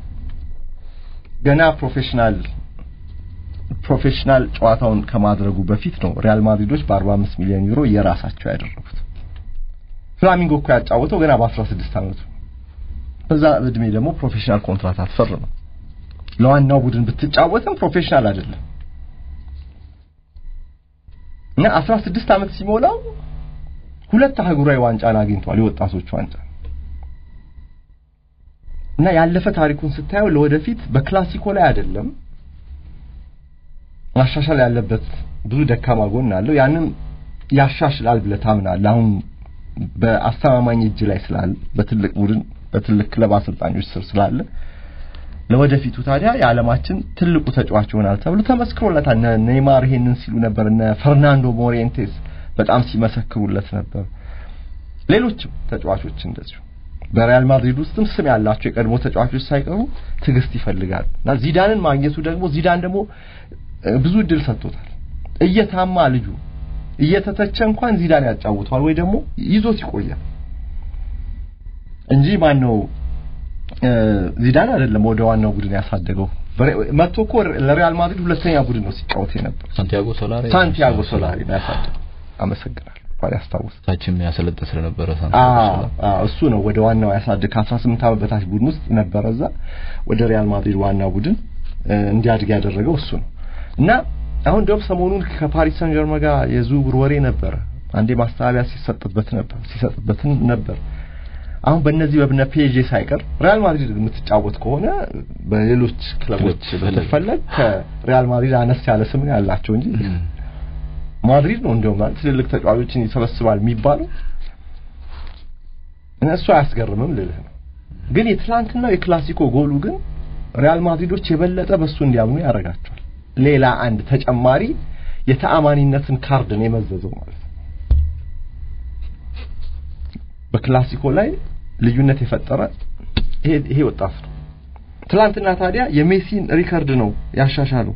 ገና ፕሮፌሽናል ፕሮፌሽናል ጨዋታውን ከማድረጉ በፊት ነው ሪያል ማድሪዶች በ45 ሚሊዮን ዩሮ የራሳቸው ያደረጉት። ፍላሚንጎ እኮ ያጫወተው ገና በ16 ዓመቱ በዛ እድሜ ደግሞ ፕሮፌሽናል ኮንትራት አትፈርም። ለዋናው ቡድን ብትጫወትም ፕሮፌሽናል አይደለም እና 16 ዓመት ሲሞላው ሁለት አህጉራዊ ዋንጫን አግኝቷል፣ የወጣቶች ዋንጫ እና ያለፈ ታሪኩን ስታየው ለወደፊት በክላሲኮ ላይ አይደለም ማሻሻል ያለበት ብዙ ደካማ ጎን አለው። ያንም ያሻሽላል ብለህ ታምናለህ። አሁን በአስተማማኝ እጅ ላይ ስላለ በትልቅ ቡድን በትልቅ ክለብ አሰልጣኞች ስር ስላለ ለወደፊቱ ታዲያ የዓለማችን ትልቁ ተጫዋች ይሆናል ተብሎ ተመስክሮለታል። እነ ኔይማር ይሄንን ሲሉ ነበር። እነ ፈርናንዶ ሞሬንቴስ በጣም ሲመሰክሩለት ነበር። ሌሎችም ተጫዋቾች እንደዚሁ በሪያል ማድሪድ ውስጥም ስም ያላቸው የቀድሞ ተጫዋቾች ሳይቀሩ ትዕግስት ይፈልጋል እና ዚዳንን ማግኘቱ ደግሞ ዚዳን ደግሞ ብዙ እድል ሰጥቶታል። እየታማ ልጁ እየተተቸ እንኳን ዚዳን ያጫውተዋል ወይ ደግሞ ይዞት ይቆያል እንጂ ማን ነው ዚዳን አይደለም ወደ ዋናው ቡድን ያሳደገው መጥቶ እኮ ለሪያል ማድሪድ ሁለተኛ ቡድን ነው ሲጫወት የነበር ሳንቲያጎ ሶላሪ ሳንቲያጎ ሶላሪ ነው ያሳደው። አመሰግናለሁ እንኳን ያስታውስ ታችም ያሰለጠ ስለነበረ ሳንቲያጎ ሶላሪ እሱ ነው ወደ ዋናው ያሳድግ ከ18 ዓመት በታች ቡድን ውስጥ ነበረ እዛ ወደ ሪያል ማድሪድ ዋና ቡድን እንዲያድግ ያደረገው እሱ ነው እና አሁን ደግሞ ሰሞኑን ከፓሪስ ሰን ጀርመን ጋር የዝውውር ወሬ ነበረ። አንዴ ማስተባበያ ሲሰጥበት ነበር ሲሰጥበት ነበር። አሁን በእነዚህ በብነ ፔጄ ሳይቀር ሪያል ማድሪድ የምትጫወት ከሆነ በሌሎች ክለቦች ብትፈለግ ከሪያል ማድሪድ አነስ ያለ ስም ያላቸው እንጂ ማድሪድ ነው እንደውም ማለት ትልልቅ ተጫዋቾችን ይሰበስባል የሚባለው እሱ አያስገርምም ልልህ ነው። ግን የትላንትናው የክላሲኮ ጎሉ ግን ሪያል ማድሪዶች የበለጠ በሱ እንዲያምኑ ያደርጋቸዋል። ሌላ አንድ ተጨማሪ የተአማኒነትን ካርድ ነው የመዘዘው ማለት ነው። በክላሲኮ ላይ ልዩነት የፈጠረ ይሄ ይሄ ወጣት ነው። ትላንትና ታዲያ የሜሲን ሪከርድ ነው ያሻሻለው።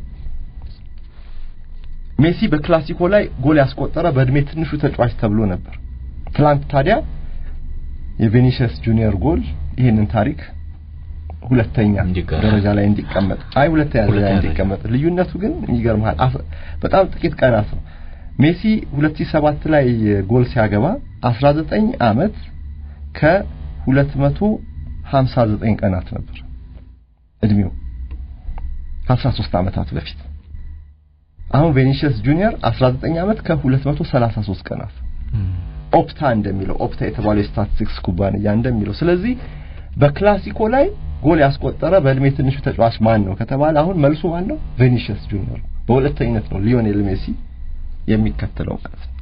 ሜሲ በክላሲኮ ላይ ጎል ያስቆጠረ በእድሜ ትንሹ ተጫዋች ተብሎ ነበር። ትላንት ታዲያ የቬኒሽስ ጁኒየር ጎል ይሄንን ታሪክ ሁለተኛ ደረጃ ላይ እንዲቀመጥ አይ ሁለተኛ ደረጃ ላይ እንዲቀመጥ ልዩነቱ ግን ይገርምሃል በጣም ጥቂት ቀናት ነው ሜሲ 2007 ላይ ጎል ሲያገባ 19 አመት ከ259 ቀናት ነበር እድሜው ከ13 አመታት በፊት አሁን ቬኒሽስ ጁኒየር 19 አመት ከ233 ቀናት ኦፕታ እንደሚለው ኦፕታ የተባለው የስታቲስቲክስ ኩባንያ እንደሚለው ስለዚህ በክላሲኮ ላይ ጎል ያስቆጠረ በእድሜ ትንሹ ተጫዋች ማን ነው ከተባለ አሁን መልሱ ማን ነው? ቬኒሽስ ጁኒየር። በሁለተኝነት ነው ሊዮኔል ሜሲ የሚከተለው ማለት ነው።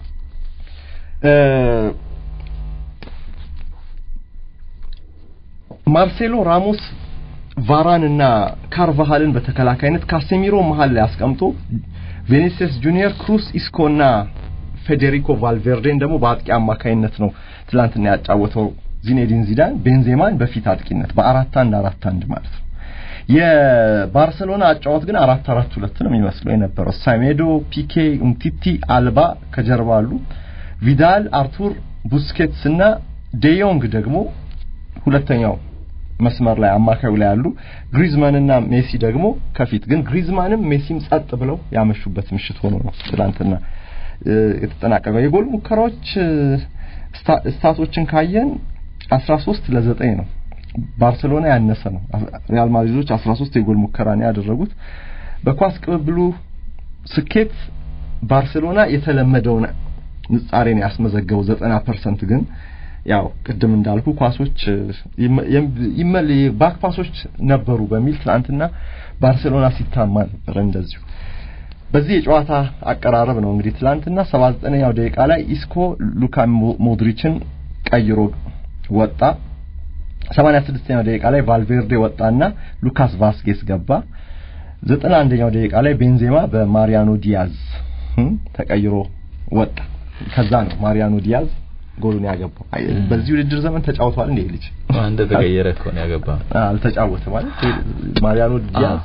ማርሴሎ ራሞስ ቫራን እና ካርቫሃልን በተከላካይነት ካሴሚሮ መሀል ላይ አስቀምጦ ቬኒሲየስ ጁኒየር፣ ክሩስ ኢስኮ እና ፌዴሪኮ ቫልቬርዴን ደግሞ በአጥቂ አማካይነት ነው ትላንትና ያጫወተው ዚኔዲን ዚዳን ቤንዜማን በፊት አጥቂነት በአራት አንድ አራት አንድ ማለት ነው። የባርሰሎና አጫወት ግን አራት አራት ሁለት ነው የሚመስለው የነበረው። ሳሜዶ፣ ፒኬ፣ ኡምቲቲ፣ አልባ ከጀርባ አሉ። ቪዳል፣ አርቱር፣ ቡስኬትስ እና ዴዮንግ ደግሞ ሁለተኛው መስመር ላይ አማካዩ ላይ አሉ። ግሪዝማን እና ሜሲ ደግሞ ከፊት ግን ግሪዝማንም ሜሲም ጸጥ ብለው ያመሹበት ምሽት ሆኖ ነው ትላንትና የተጠናቀቀው። የጎል ሙከራዎች ስታቶችን ካየን 13 ለ9 ነው። ባርሴሎና ያነሰ ነው። ሪያል ማድሪዶች 13 የጎል ሙከራ ነው ያደረጉት። በኳስ ቅብብሉ ስኬት ባርሴሎና የተለመደውን ንጻሬን ያስመዘገበው 90% ግን ያው ቅድም እንዳልኩ ኳሶች ይመል ባክ ፓሶች ነበሩ በሚል ትናንትና ባርሴሎና ሲታማ ነበር እንደዚሁ በዚህ የጨዋታ አቀራረብ ነው እንግዲህ ትላንትና 79ኛው ደቂቃ ላይ ኢስኮ ሉካ ሞድሪችን ቀይሮ ወጣ። 86ኛው ደቂቃ ላይ ቫልቬርዴ ወጣና ሉካስ ቫስኬስ ገባ። 91ኛው ደቂቃ ላይ ቤንዜማ በማሪያኖ ዲያዝ ተቀይሮ ወጣ። ከዛ ነው ማሪያኖ ዲያዝ ጎሉን ያገባው። በዚህ ውድድር ዘመን ተጫውቷል እንዴ ልጅ? እንደ ተቀየረ እኮ ነው ያገባው። አልተጫወተም ማለት ማሪያኖ ዲያዝ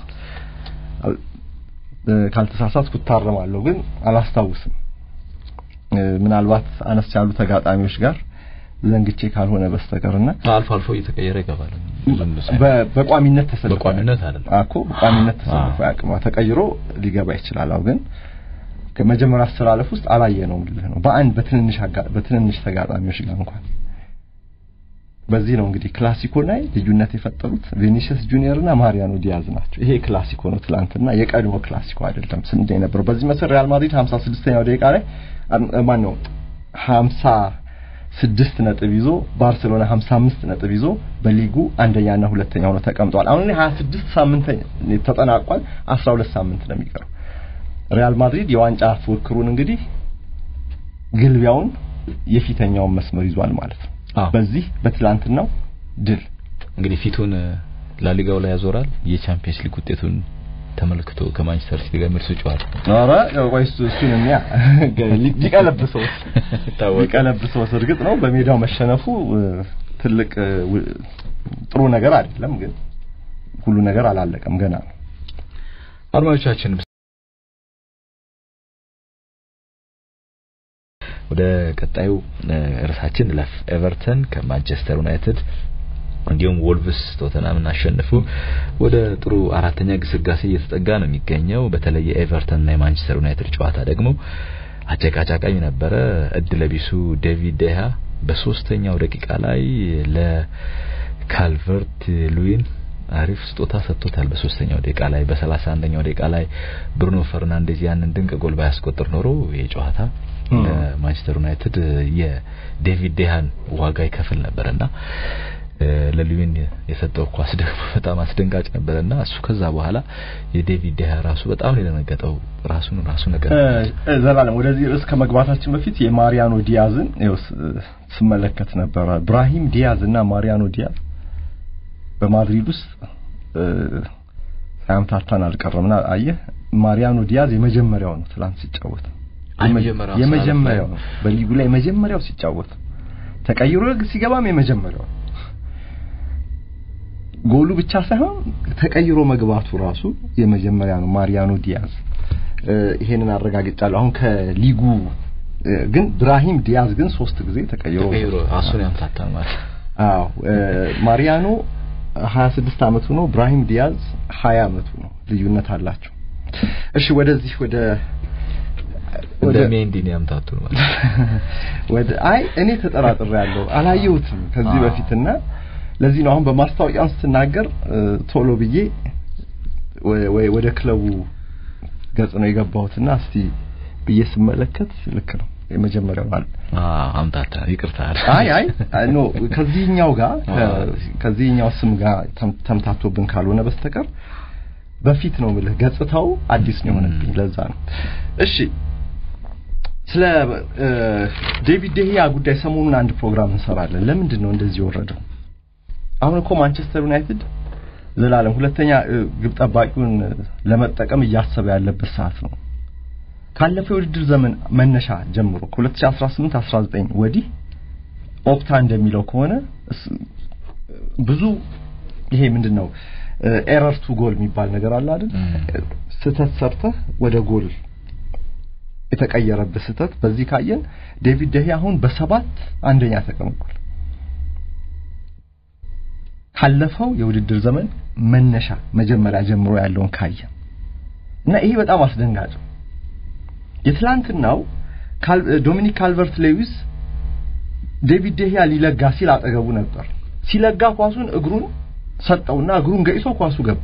ካልተሳሳትኩ እታረማለሁ፣ ግን አላስታውስም። ምናልባት አነስ ያሉ ተጋጣሚዎች ጋር ዘንግቼ ካልሆነ በስተቀርና አልፎ አልፎ እየተቀየረ ይገባል። በቋሚነት ተሰልፎ በቋሚነት አይደለም እኮ በቋሚነት ተሰልፎ ያቅማ ተቀይሮ ሊገባ ይችላል። አው ግን ከመጀመሪያ አስተላለፍ ውስጥ አላየ ነው ምልህ ነው በአንድ በትንንሽ በትንንሽ ተጋጣሚዎች ጋር እንኳን በዚህ ነው እንግዲህ ክላሲኮ ላይ ልዩነት የፈጠሩት ቬኒሲየስ ጁኒየር እና ማሪያኖ ዲያዝ ናቸው። ይሄ ክላሲኮ ነው ትላንትና፣ የቀድሞ ክላሲኮ አይደለም። ስንት የነበረው በዚህ መሰረት ሪያል ማድሪድ 56ኛው ደቂቃ ላይ ማን ነው 56 ነጥብ ይዞ ባርሴሎና 55 ነጥብ ይዞ በሊጉ አንደኛና ሁለተኛ ሆኖ ተቀምጧል። አሁን 26 ሳምንት ተጠናቋል። 12 ሳምንት ነው የሚቀረው። ሪያል ማድሪድ የዋንጫ ፉክክሩን እንግዲህ ግልቢያውን የፊተኛውን መስመር ይዟል ማለት ነው። በዚህ በትላንትናው ድል እንግዲህ ፊቱን ላሊጋው ላይ ያዞራል። የቻምፒየንስ ሊግ ውጤቱን ተመልክቶ ከማንቸስተር ሲቲ ጋር መልሶ ጨዋታ ኧረ ወይስ እሱን የሚያ ሊቀለብሰው ሊቀለብሰው እርግጥ ነው በሜዳው መሸነፉ ትልቅ ጥሩ ነገር አይደለም፣ ግን ሁሉ ነገር አላለቀም ገና ነው። አድማጮቻችን ወደ ቀጣዩ ርዕሳችን ለፍ ኤቨርተን ከማንቸስተር ዩናይትድ እንዲሁም ወልቭስ ቶተናምን አሸንፎ ወደ ጥሩ አራተኛ ግስጋሴ እየተጠጋ ነው የሚገኘው። በተለይ የኤቨርተን እና የማንቸስተር ዩናይትድ ጨዋታ ደግሞ አጨቃጫቃኝ ነበረ። እድለቢሱ ዴቪድ ዴሃ በሶስተኛው ደቂቃ ላይ ለካልቨርት ሉዊን አሪፍ ስጦታ ሰጥቶታል። በሶስተኛው ደቂቃ ላይ በሰላሳ አንደኛው ደቂቃ ላይ ብሩኖ ፈርናንዴዝ ያንን ድንቅ ጎል ባያስቆጥር ኖሮ የጨዋታ ለማንቸስተር ዩናይትድ የዴቪድ ዴሃን ዋጋ ይከፍል ነበርና ለሉዊን የሰጠው ኳስ ደግሞ በጣም አስደንጋጭ ነበርና እሱ ከዛ በኋላ የዴቪድ ዴሃ ራሱ በጣም ነው የደነገጠው። ራሱን ራሱ ነገር ዘላለም ወደዚህ ርዕስ ከመግባታችን በፊት የማሪያኖ ዲያዝን ስመለከት ነበረ። ብራሂም ዲያዝ እና ማሪያኖ ዲያዝ በማድሪድ ውስጥ ሳያምታታን አልቀረምና አየህ ማሪያኖ ዲያዝ የመጀመሪያው ነው ትላንት ሲጫወት የመጀመሪያው ነው በሊጉ ላይ የመጀመሪያው ሲጫወት ተቀይሮ ሲገባም የመጀመሪያው ጎሉ ብቻ ሳይሆን ተቀይሮ መግባቱ ራሱ የመጀመሪያ ነው ማሪያኖ ዲያዝ ይሄንን አረጋግጫለሁ አሁን ከሊጉ ግን ብራሂም ዲያዝ ግን ሶስት ጊዜ ተቀይሮ ተቀይሮ ራሱን ያምታታል ማለት አዎ ማሪያኖ 26 አመቱ ነው ብራሂም ዲያዝ 20 አመቱ ነው ልዩነት አላቸው እሺ ወደዚህ ወደ ወደ ሜንዲን ያምታቱ ማለት ወደ አይ እኔ ተጠራጥሬ ያለው አላየሁትም ከዚህ በፊትና ለዚህ ነው አሁን በማስታወቂያውን ስትናገር ቶሎ ብዬ ወደ ክለቡ ገጽ ነው የገባሁትና እስቲ ብዬ ስመለከት ልክ ነው የመጀመሪያው አለ አምታታ ይቅርታ አይ አይ ኖ ከዚህኛው ጋር ከዚህኛው ስም ጋር ተምታቶብን ካልሆነ በስተቀር በፊት ነው ምልህ ገጽታው አዲስ ነው የሆነብኝ ለዛ ነው እሺ ስለ ዴቪድ ደሂያ ጉዳይ ሰሞኑን አንድ ፕሮግራም እንሰራለን ለምንድን ነው እንደዚህ የወረደው አሁን እኮ ማንቸስተር ዩናይትድ ዘላለም ሁለተኛ ግብ ጠባቂውን ለመጠቀም እያሰበ ያለበት ሰዓት ነው ካለፈው የውድድር ዘመን መነሻ ጀምሮ ከ2018 19 ወዲህ ኦፕታ እንደሚለው ከሆነ ብዙ ይሄ ምንድነው ኤረር ቱ ጎል የሚባል ነገር አለ አይደል ስህተት ሰርተህ ወደ ጎል የተቀየረበት ስህተት በዚህ ካየን ዴቪድ ደሂ አሁን በሰባት አንደኛ ተቀምጧል ካለፈው የውድድር ዘመን መነሻ መጀመሪያ ጀምሮ ያለውን ካየን እና ይሄ በጣም አስደንጋጭ ነው የትላንትናው ዶሚኒክ ካልቨርት ሌዊስ ዴቪድ ደሂያ ሊለጋ ሲል አጠገቡ ነበር ሲለጋ ኳሱን እግሩን ሰጠውና እግሩን ገይሶ ኳሱ ገባ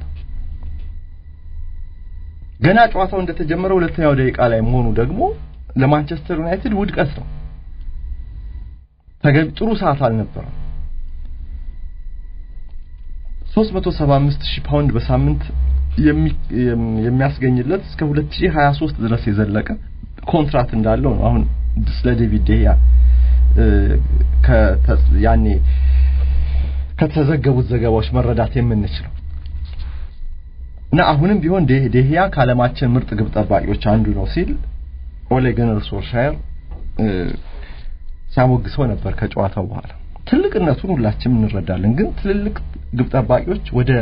ገና ጨዋታው እንደተጀመረ ሁለተኛው ደቂቃ ላይ መሆኑ ደግሞ ለማንቸስተር ዩናይትድ ውድቀት ነው ተገቢ ጥሩ ሰዓት አልነበረም 375 ሺህ ፓውንድ በሳምንት የሚያስገኝለት እስከ 2023 ድረስ የዘለቀ ኮንትራት እንዳለው ነው አሁን ስለ ዴቪድ ደሂያ ያኔ ከተዘገቡት ዘገባዎች መረዳት የምንችለው እና አሁንም ቢሆን ደሂያ ከዓለማችን ምርጥ ግብ ጠባቂዎች አንዱ ነው ሲል ኦሌ ጉናር ሶልሻየር ሲያሞግሰው ነበር ከጨዋታው በኋላ ትልቅነቱን ሁላችንም እንረዳለን ግን ትልልቅ ግብ ጠባቂዎች ወደ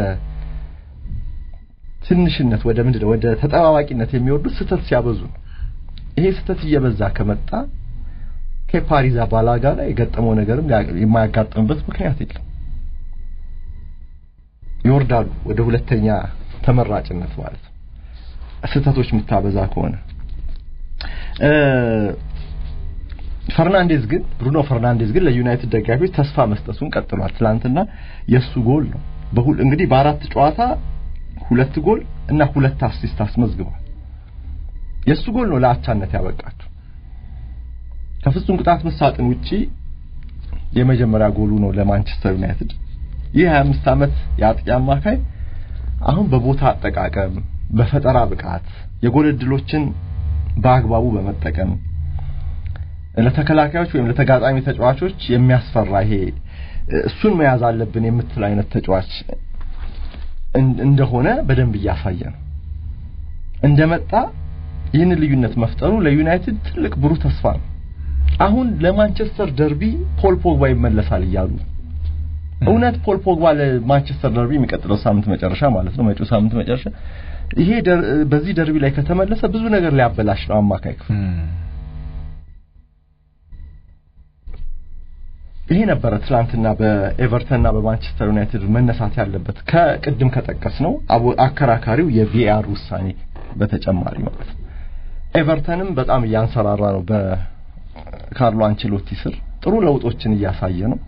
ትንሽነት ወደ ምንድነው ወደ ተጠባባቂነት የሚወርዱት ስህተት ሲያበዙ ነው ይሄ ስህተት እየበዛ ከመጣ ከፓሪዛ ባላጋ ላይ የገጠመው ነገርም የማያጋጥምበት ምክንያት የለም ይወርዳሉ ወደ ሁለተኛ ተመራጭነት ማለት ነው ስህተቶች የምታበዛ ከሆነ ፈርናንዴዝ ግን ብሩኖ ፈርናንዴዝ ግን ለዩናይትድ ደጋፊዎች ተስፋ መስጠቱን ቀጥሏል ትላንትና የሱ ጎል ነው በሁል እንግዲህ በአራት ጨዋታ ሁለት ጎል እና ሁለት አሲስት አስመዝግቧል የሱ ጎል ነው ለአቻነት ያበቃቸው ከፍጹም ቅጣት መሳጥን ውጪ የመጀመሪያ ጎሉ ነው ለማንቸስተር ዩናይትድ ይህ 25 ዓመት የአጥቂ አማካይ አሁን በቦታ አጠቃቀም በፈጠራ ብቃት የጎል እድሎችን በአግባቡ በመጠቀም ለተከላካዮች ወይም ለተጋጣሚ ተጫዋቾች የሚያስፈራ ይሄ እሱን መያዝ አለብን የምትል አይነት ተጫዋች እንደሆነ በደንብ እያሳየ ነው እንደመጣ ይህን ልዩነት መፍጠሩ ለዩናይትድ ትልቅ ብሩህ ተስፋ ነው አሁን ለማንቸስተር ደርቢ ፖል ፖግባ ይመለሳል እያሉ እውነት ፖል ፖግባ ለማንቸስተር ደርቢ የሚቀጥለው ሳምንት መጨረሻ ማለት ነው መጪው ሳምንት መጨረሻ ይሄ በዚህ ደርቢ ላይ ከተመለሰ ብዙ ነገር ሊያበላሽ ነው አማካይ ክፍል ይሄ ነበረ ትላንትና በኤቨርተንና በማንቸስተር ዩናይትድ መነሳት ያለበት ከቅድም ከጠቀስ ነው አከራካሪው የቪአር ውሳኔ በተጨማሪ ማለት ነው። ኤቨርተንም በጣም እያንሰራራ ነው በካርሎ አንቸሎቲ ስር ጥሩ ለውጦችን እያሳየ ነው።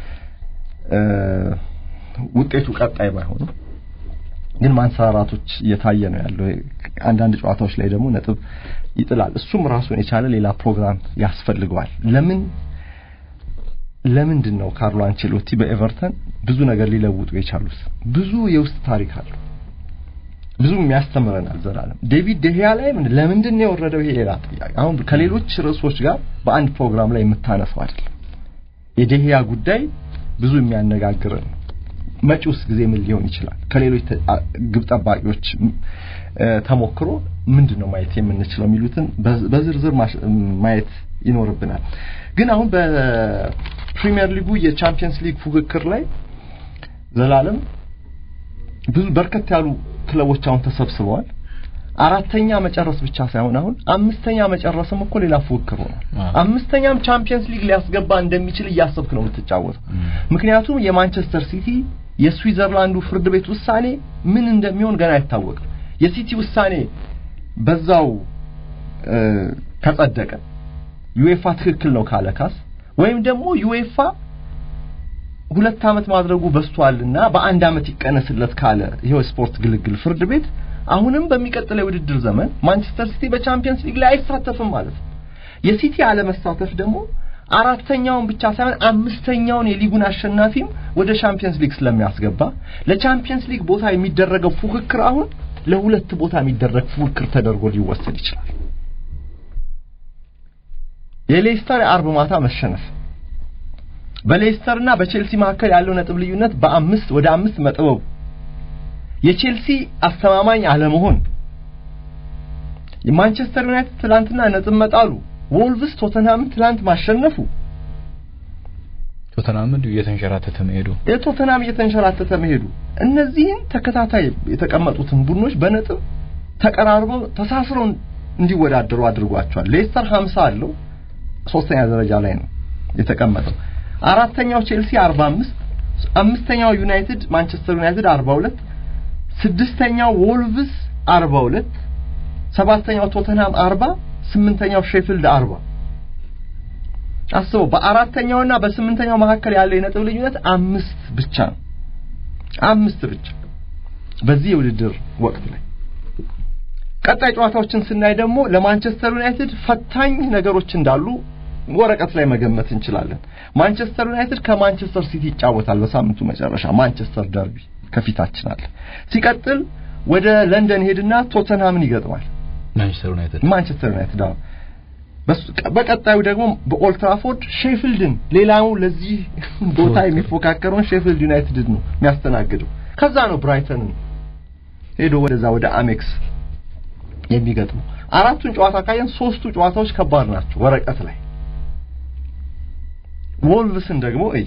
ውጤቱ ቀጣይ ባይሆንም ግን ማንሰራራቶች እየታየ ነው ያለው። አንዳንድ ጨዋታዎች ላይ ደግሞ ነጥብ ይጥላል። እሱም ራሱን የቻለ ሌላ ፕሮግራም ያስፈልገዋል። ለምን ለምንድን ነው ካርሎ አንቸሎቲ በኤቨርተን ብዙ ነገር ሊለውጡ የቻሉት? ብዙ የውስጥ ታሪክ አለው። ብዙ የሚያስተምረናል። ዘላለም ዴቪድ ደህያ ላይ ምን ለምንድን ነው የወረደው? ይሄ ሌላ ጥያቄ። አሁን ከሌሎች ርዕሶች ጋር በአንድ ፕሮግራም ላይ የምታነሳው አይደለም። የደህያ ጉዳይ ብዙ የሚያነጋግረን ነው። መጪውስ ጊዜ ምን ሊሆን ይችላል? ከሌሎች ግብ ጠባቂዎች ተሞክሮ ምንድን ነው ማየት የምንችለው የሚሉትን በዝርዝር ማየት ይኖርብናል። ግን አሁን በፕሪሚየር ሊጉ የቻምፒየንስ ሊግ ፉክክር ላይ ዘላለም ብዙ በርከት ያሉ ክለቦች አሁን ተሰብስበዋል። አራተኛ መጨረስ ብቻ ሳይሆን አሁን አምስተኛ መጨረስም እኮ ሌላ ፉክክር ሆኗል። አምስተኛም ቻምፒየንስ ሊግ ሊያስገባ እንደሚችል እያሰብክ ነው የምትጫወተው። ምክንያቱም የማንቸስተር ሲቲ የስዊዘርላንዱ ፍርድ ቤት ውሳኔ ምን እንደሚሆን ገና አይታወቅም። የሲቲ ውሳኔ በዛው ከጸደቀ ዩኤፋ ትክክል ነው ካለ ካስ ወይም ደግሞ ዩኤፋ ሁለት ዓመት ማድረጉ በስቷልና በአንድ ዓመት ይቀነስለት ካለ ይሄው ስፖርት ግልግል ፍርድ ቤት አሁንም በሚቀጥለው የውድድር ዘመን ማንቸስተር ሲቲ በቻምፒየንስ ሊግ ላይ አይሳተፍም ማለት ነው። የሲቲ አለመሳተፍ ደግሞ አራተኛውን ብቻ ሳይሆን አምስተኛውን የሊጉን አሸናፊም ወደ ቻምፒየንስ ሊግ ስለሚያስገባ ለቻምፒየንስ ሊግ ቦታ የሚደረገው ፉክክር አሁን ለሁለት ቦታ የሚደረግ ፉክክር ተደርጎ ሊወሰድ ይችላል። የሌስተር የአርብ ማታ መሸነፍ በሌስተርና በቼልሲ መካከል ያለው ነጥብ ልዩነት በአምስት ወደ አምስት መጥበቡ የቼልሲ አስተማማኝ አለመሆን የማንቸስተር ዩናይትድ ትላንትና ነጥብ መጣሉ ወልቭስ ቶተንሃምን ትላንት ማሸነፉ ቶተንሃም እንዲሁ እየተንሸራተተ መሄዱ የቶተንሃም እየተንሸራተተ መሄዱ እነዚህን ተከታታይ የተቀመጡትን ቡድኖች በነጥብ ተቀራርበው ተሳስረው እንዲወዳደሩ አድርጓቸዋል። ሌስተር 50 አለው ሶስተኛ ደረጃ ላይ ነው የተቀመጠው። አራተኛው ቼልሲ 45፣ አምስተኛው ዩናይትድ ማንቸስተር ዩናይትድ 42፣ ስድስተኛው ወልቭስ 42፣ ሰባተኛው ቶተንሃም 40፣ ስምንተኛው ሼፊልድ 40። አስበው በአራተኛውና በስምንተኛው መካከል ያለው የነጥብ ልዩነት አምስት ብቻ ነው። አምስት ብቻ በዚህ የውድድር ወቅት ላይ ቀጣይ ጨዋታዎችን ስናይ ደግሞ ለማንቸስተር ዩናይትድ ፈታኝ ነገሮች እንዳሉ ወረቀት ላይ መገመት እንችላለን። ማንቸስተር ዩናይትድ ከማንቸስተር ሲቲ ይጫወታል በሳምንቱ መጨረሻ ማንቸስተር ደርቢ ከፊታችን አለ። ሲቀጥል ወደ ለንደን ሄድና ቶተንሃምን ይገጥማል። ማንቸስተር ዩናይትድ ማንቸስተር ዩናይትድ አዎ። በቀጣዩ ደግሞ በኦልትራፎርድ ሼፊልድን ሌላው ለዚህ ቦታ የሚፎካከረውን ሼፊልድ ዩናይትድ ነው የሚያስተናግደው። ከዛ ነው ብራይተንን ሄዶ ወደዛ ወደ አሜክስ የሚገጥሙ። አራቱን ጨዋታ ካየን ሶስቱ ጨዋታዎች ከባድ ናቸው ወረቀት ላይ። ወልቭስን ደግሞ እይ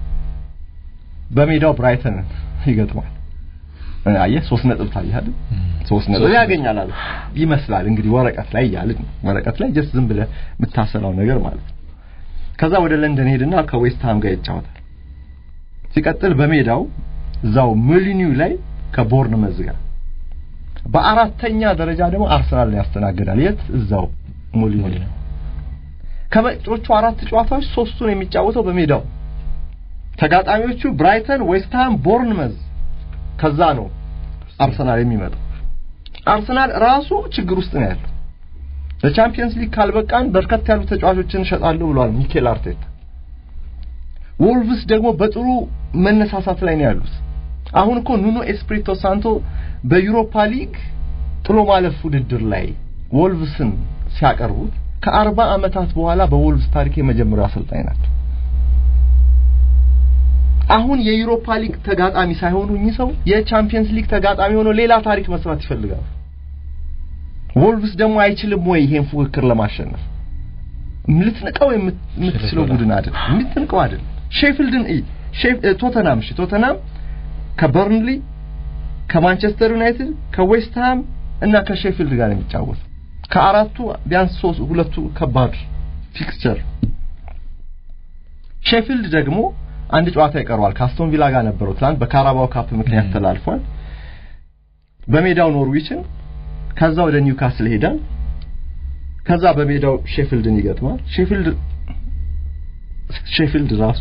በሜዳው ብራይተንን ይገጥማል። አየህ ሶስት ነጥብ ታያለህ። ሶስት ነጥብ ያገኛል አለ ይመስላል እንግዲህ ወረቀት ላይ ያልን ወረቀት ላይ ጀስት ዝም ብለህ የምታሰላው ነገር ማለት ነው። ከዛ ወደ ለንደን ሄድና ከዌስትሃም ጋር ይጫወታል። ሲቀጥል በሜዳው እዛው ሙሊኒው ላይ ከቦርንመዝ ጋር በአራተኛ ደረጃ ደግሞ አርሰናልን ያስተናግዳል። የት እዛው ሙሊኒው። ከመጪዎቹ አራት ጨዋታዎች ሶስቱን የሚጫወተው በሜዳው ተጋጣሚዎቹ ብራይተን፣ ዌስትሃም፣ ቦርንመዝ ከዛ ነው አርሰናል የሚመጣው። አርሰናል ራሱ ችግር ውስጥ ነው ያለው። ለቻምፒየንስ ሊግ ካልበቃን በርከት ያሉ ተጫዋቾችን እሸጣለሁ ብሏል ሚኬል አርቴታ። ወልቭስ ደግሞ በጥሩ መነሳሳት ላይ ነው ያሉት። አሁን እኮ ኑኖ ኤስፕሪቶ ሳንቶ በዩሮፓ ሊግ ጥሎ ማለፍ ውድድር ላይ ወልቭስን ሲያቀርቡት ከአርባ ዓመታት በኋላ በወልቭስ ታሪክ የመጀመሪያው አሰልጣኝ ናቸው። አሁን የዩሮፓ ሊግ ተጋጣሚ ሳይሆኑ እኚህ ሰው የቻምፒየንስ ሊግ ተጋጣሚ ሆኖ ሌላ ታሪክ መስራት ይፈልጋሉ። ወልቭስ ደግሞ አይችልም ወይ ይሄን ፉክክር ለማሸነፍ? ልትንቀው የምትችለው ቡድን አይደል፣ ልትንቀው አይደል። ሼፊልድን እይ፣ ቶተናም እሺ፣ ቶተናም ከበርንሊ ከማንቸስተር ዩናይትድ ከዌስትሃም እና ከሼፊልድ ጋር ነው የሚጫወት። ከአራቱ ቢያንስ ሶስት ሁለቱ ከባድ ፊክስቸር ሼፊልድ ደግሞ አንድ ጨዋታ ይቀረዋል። ከአስቶን ቪላ ጋር ነበረው ትናንት በካራባው ካፕ ምክንያት ተላልፏል። በሜዳው ኖርዊችን፣ ከዛ ወደ ኒውካስል ሄዳል። ከዛ በሜዳው ሼፊልድን ይገጥማል። ሼፊልድ ሼፊልድ ራሱ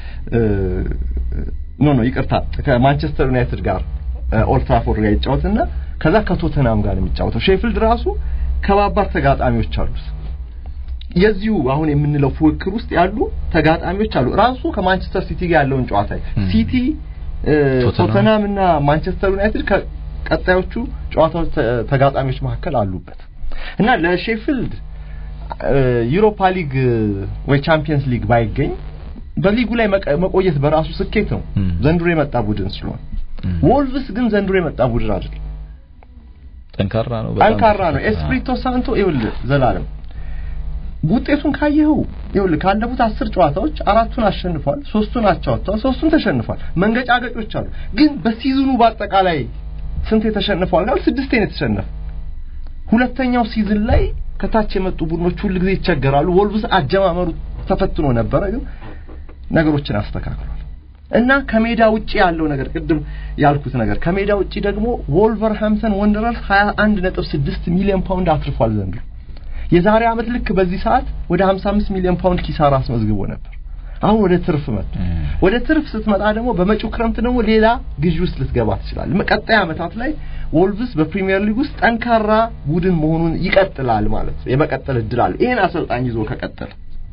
ኖ ኖ ይቅርታ ከማንቸስተር ዩናይትድ ጋር ኦልድ ትራፎርድ ጋር ይጫወትና ከዛ ከቶተናም ጋር የሚጫወተው ሼፊልድ ራሱ ከባባር ተጋጣሚዎች አሉት። የዚሁ አሁን የምንለው ፉክክር ውስጥ ያሉ ተጋጣሚዎች አሉ። ራሱ ከማንቸስተር ሲቲ ጋር ያለውን ጨዋታ ሲቲ፣ ቶተናም እና ማንቸስተር ዩናይትድ ከቀጣዮቹ ጨዋታዎች ተጋጣሚዎች መካከል አሉበት እና ለሼፊልድ ዩሮፓ ሊግ ወይ ቻምፒየንስ ሊግ ባይገኝ በሊጉ ላይ መቆየት በራሱ ስኬት ነው። ዘንድሮ የመጣ ቡድን ስለሆነ ወልቭስ ግን ዘንድሮ የመጣ ቡድን አይደለም። ጠንካራ ነው፣ ጠንካራ ነው። ኤስፕሪቶ ሳንቶ ይኸውልህ ዘላለም ውጤቱን ካየኸው ይኸውልህ ካለፉት አስር ጨዋታዎች አራቱን አሸንፏል፣ ሶስቱን አቻ ወጥተዋል፣ ሶስቱን ተሸንፏል። መንገጫገጮች አሉ። ግን በሲዝኑ በአጠቃላይ ስንት የተሸንፈዋል ጋር ስድስቴ ነው የተሸነፈ። ሁለተኛው ሲዝን ላይ ከታች የመጡ ቡድኖች ሁሉ ጊዜ ይቸገራሉ። ወልቭስ አጀማመሩ ተፈትኖ ነበረ፣ ግን ነገሮችን አስተካክሏል እና ከሜዳ ውጪ ያለው ነገር ቅድም ያልኩት ነገር ከሜዳ ውጪ ደግሞ ወልቨርሃምፕተን ወንደረርስ 21.6 ሚሊዮን ፓውንድ አትርፏል ዘንድሮ። የዛሬ ዓመት ልክ በዚህ ሰዓት ወደ 55 ሚሊዮን ፓውንድ ኪሳራ አስመዝግቦ ነበር። አሁን ወደ ትርፍ መጣ። ወደ ትርፍ ስትመጣ ደግሞ በመጪው ክረምት ደግሞ ሌላ ግዢ ውስጥ ልትገባ ትችላለህ። ቀጣይ ዓመታት ላይ ወልቭስ በፕሪሚየር ሊግ ውስጥ ጠንካራ ቡድን መሆኑን ይቀጥላል ማለት ነው። የመቀጠል እድል አለ። ይሄን አሰልጣኝ ይዞ ከቀጠለ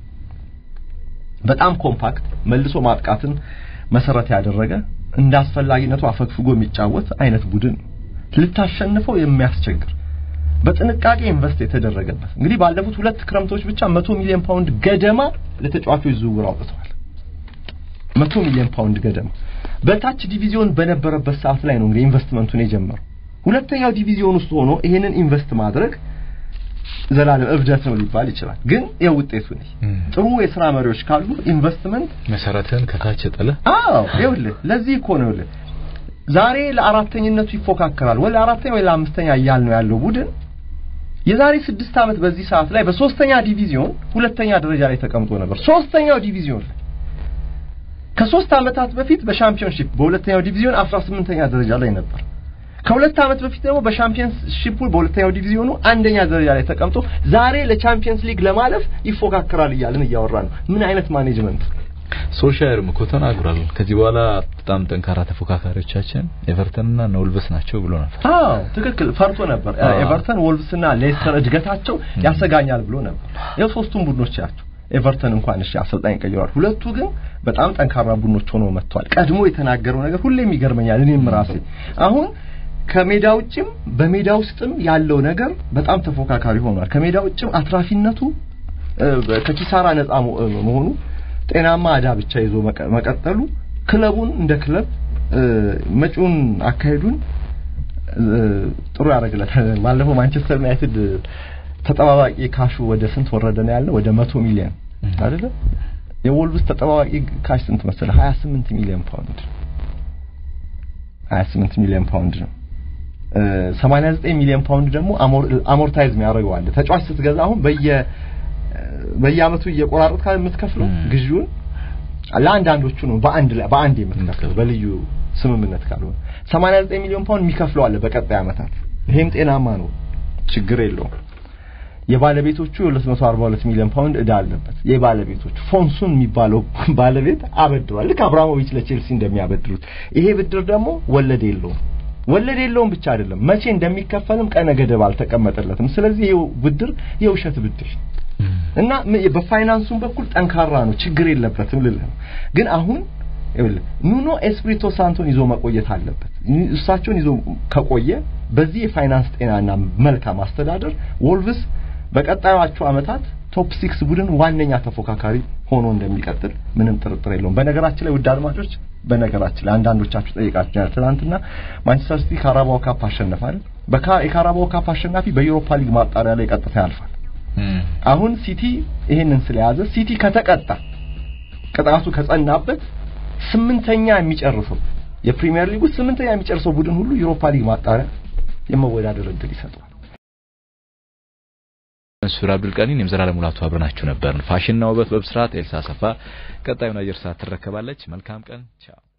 በጣም ኮምፓክት መልሶ ማጥቃትን መሰረት ያደረገ እንደ አስፈላጊነቱ አፈግፍጎ የሚጫወት አይነት ቡድን ልታሸንፈው የሚያስቸግር በጥንቃቄ ኢንቨስት የተደረገበት እንግዲህ ባለፉት ሁለት ክረምቶች ብቻ መቶ ሚሊዮን ፓውንድ ገደማ ለተጫዋቾች ዝውውር አውጥተዋል። መቶ ሚሊዮን ፓውንድ ገደማ በታች ዲቪዚዮን በነበረበት ሰዓት ላይ ነው እንግዲህ ኢንቨስትመንቱን የጀመረው። ሁለተኛው ዲቪዚዮን ውስጥ ሆኖ ይሄንን ኢንቨስት ማድረግ ዘላለም እብደት ነው ሊባል ይችላል። ግን ያው ውጤቱ ነው። ጥሩ የስራ መሪዎች ካሉ ኢንቨስትመንት መሰረትን ከታች ጥለ አዎ፣ ይኸውልህ ለዚህ እኮ ነው ይኸውልህ ዛሬ ለአራተኝነቱ ይፎካከራል ወይ ለአራተኛ ወይ ለአምስተኛ እያል ነው ያለው ቡድን የዛሬ ስድስት ዓመት በዚህ ሰዓት ላይ በሶስተኛ ዲቪዚዮን ሁለተኛ ደረጃ ላይ ተቀምጦ ነበር። ሶስተኛው ዲቪዚዮን ላይ ከሶስት ዓመታት በፊት በሻምፒዮንሺፕ በሁለተኛው ዲቪዚዮን 18ኛ ደረጃ ላይ ነበር። ከሁለት ዓመት በፊት ደግሞ በሻምፒየንስሺፑ በሁለተኛው ዲቪዚዮኑ አንደኛ ደረጃ ላይ ተቀምጦ ዛሬ ለቻምፒየንስ ሊግ ለማለፍ ይፎካከራል እያልን እያወራ ነው። ምን አይነት ማኔጅመንት! ሶልሻየርም እኮ ተናግሯል። ከዚህ በኋላ በጣም ጠንካራ ተፎካካሪዎቻችን ኤቨርተንና ወልቭስ ናቸው ብሎ ነበር። አዎ ትክክል፣ ፈርቶ ነበር። ኤቨርተን፣ ወልቭስና ሌስተር እድገታቸው ያሰጋኛል ብሎ ነበር። ያው ሶስቱም ቡድኖች ያቸው ኤቨርተን እንኳን እሺ አሰልጣኝ ቀይሯል። ሁለቱ ግን በጣም ጠንካራ ቡድኖች ሆነው መጥተዋል። ቀድሞ የተናገረው ነገር ሁሌም ይገርመኛል። እኔም ራሴ አሁን ከሜዳ ውጭም በሜዳ ውስጥም ያለው ነገር በጣም ተፎካካሪ ሆኗል። ከሜዳ ውጭም አትራፊነቱ ከኪሳራ ነፃ መሆኑ ጤናማ አዳ ብቻ ይዞ መቀጠሉ ክለቡን እንደ ክለብ መጪውን አካሄዱን ጥሩ ያደርግለታል። ባለፈው ማንቸስተር ዩናይትድ ተጠባባቂ ካሹ ወደ ስንት ወረደ ነው ያለው? ወደ መቶ ሚሊዮን አይደለ? የወልቭስ ተጠባባቂ ካሽ ስንት መሰለ? 28 ሚሊዮን ፓውንድ 28 ሚሊዮን ፓውንድ ነው። 89 ሚሊዮን ፓውንድ ደግሞ አሞርታይዝ የሚያደርገው አለ። ተጫዋች ስትገዛ አሁን በየ በየአመቱ እየቆራረጥ ካለ የምትከፍለው ግዢውን ለአንዳንዶቹ ነው በአንድ ላይ በአንድ የምትከፍለው በልዩ ስምምነት ካልሆነ 89 ሚሊዮን ፓውንድ የሚከፍለው አለ በቀጣይ አመታት። ይሄም ጤናማ ነው፣ ችግር የለውም። የባለቤቶቹ የ242 ሚሊዮን ፓውንድ እዳ አለበት። የባለቤቶቹ ፎንሱን የሚባለው ባለቤት አበድሯል፣ ልክ አብራሞቪች ለቼልሲ እንደሚያበድሩት። ይሄ ብድር ደግሞ ወለድ የለውም። ወለድ የለውም ብቻ አይደለም መቼ እንደሚከፈልም ቀነ ገደብ አልተቀመጠለትም። ስለዚህ ይሄው ብድር የውሸት ብድር እና በፋይናንሱም በኩል ጠንካራ ነው፣ ችግር የለበትም ልልህ ነው። ግን አሁን ይኸውልህ ኑኖ ኤስፕሪቶ ሳንቶን ይዞ መቆየት አለበት። እሳቸውን ይዞ ከቆየ በዚህ የፋይናንስ ጤናና መልካም አስተዳደር ወልቭስ በቀጣዮቹ አመታት ቶፕ ሲክስ ቡድን ዋነኛ ተፎካካሪ ሆኖ እንደሚቀጥል ምንም ጥርጥር የለውም። በነገራችን ላይ ውድ አድማጮች፣ በነገራችን ላይ አንዳንዶቻችሁ ጠይቃችኋል። ትናንትና ማንቸስተር ሲቲ ካራባው ካፕ አሸነፋል። በካ የካራባው ካፕ አሸናፊ በዩሮፓ ሊግ ማጣሪያ ላይ ቀጥታ ያልፋል። አሁን ሲቲ ይሄንን ስለያዘ ሲቲ ከተቀጣ ቅጣቱ ከጸናበት ስምንተኛ የሚጨርሰው የፕሪሚየር ሊጉ ስምንተኛ የሚጨርሰው ቡድን ሁሉ ዩሮፓ ሊግ ማጣሪያ የመወዳደር እድል ይሰጠዋል። መንሱር አብዱልቀኒን የምዘላለም ሙላቱ አብረናችሁ ነበርን። ፋሽንና ውበት በብስራት ኤልሳ ሰፋ ቀጣዩን አየር ሰዓት ትረከባለች። መልካም ቀን። ቻው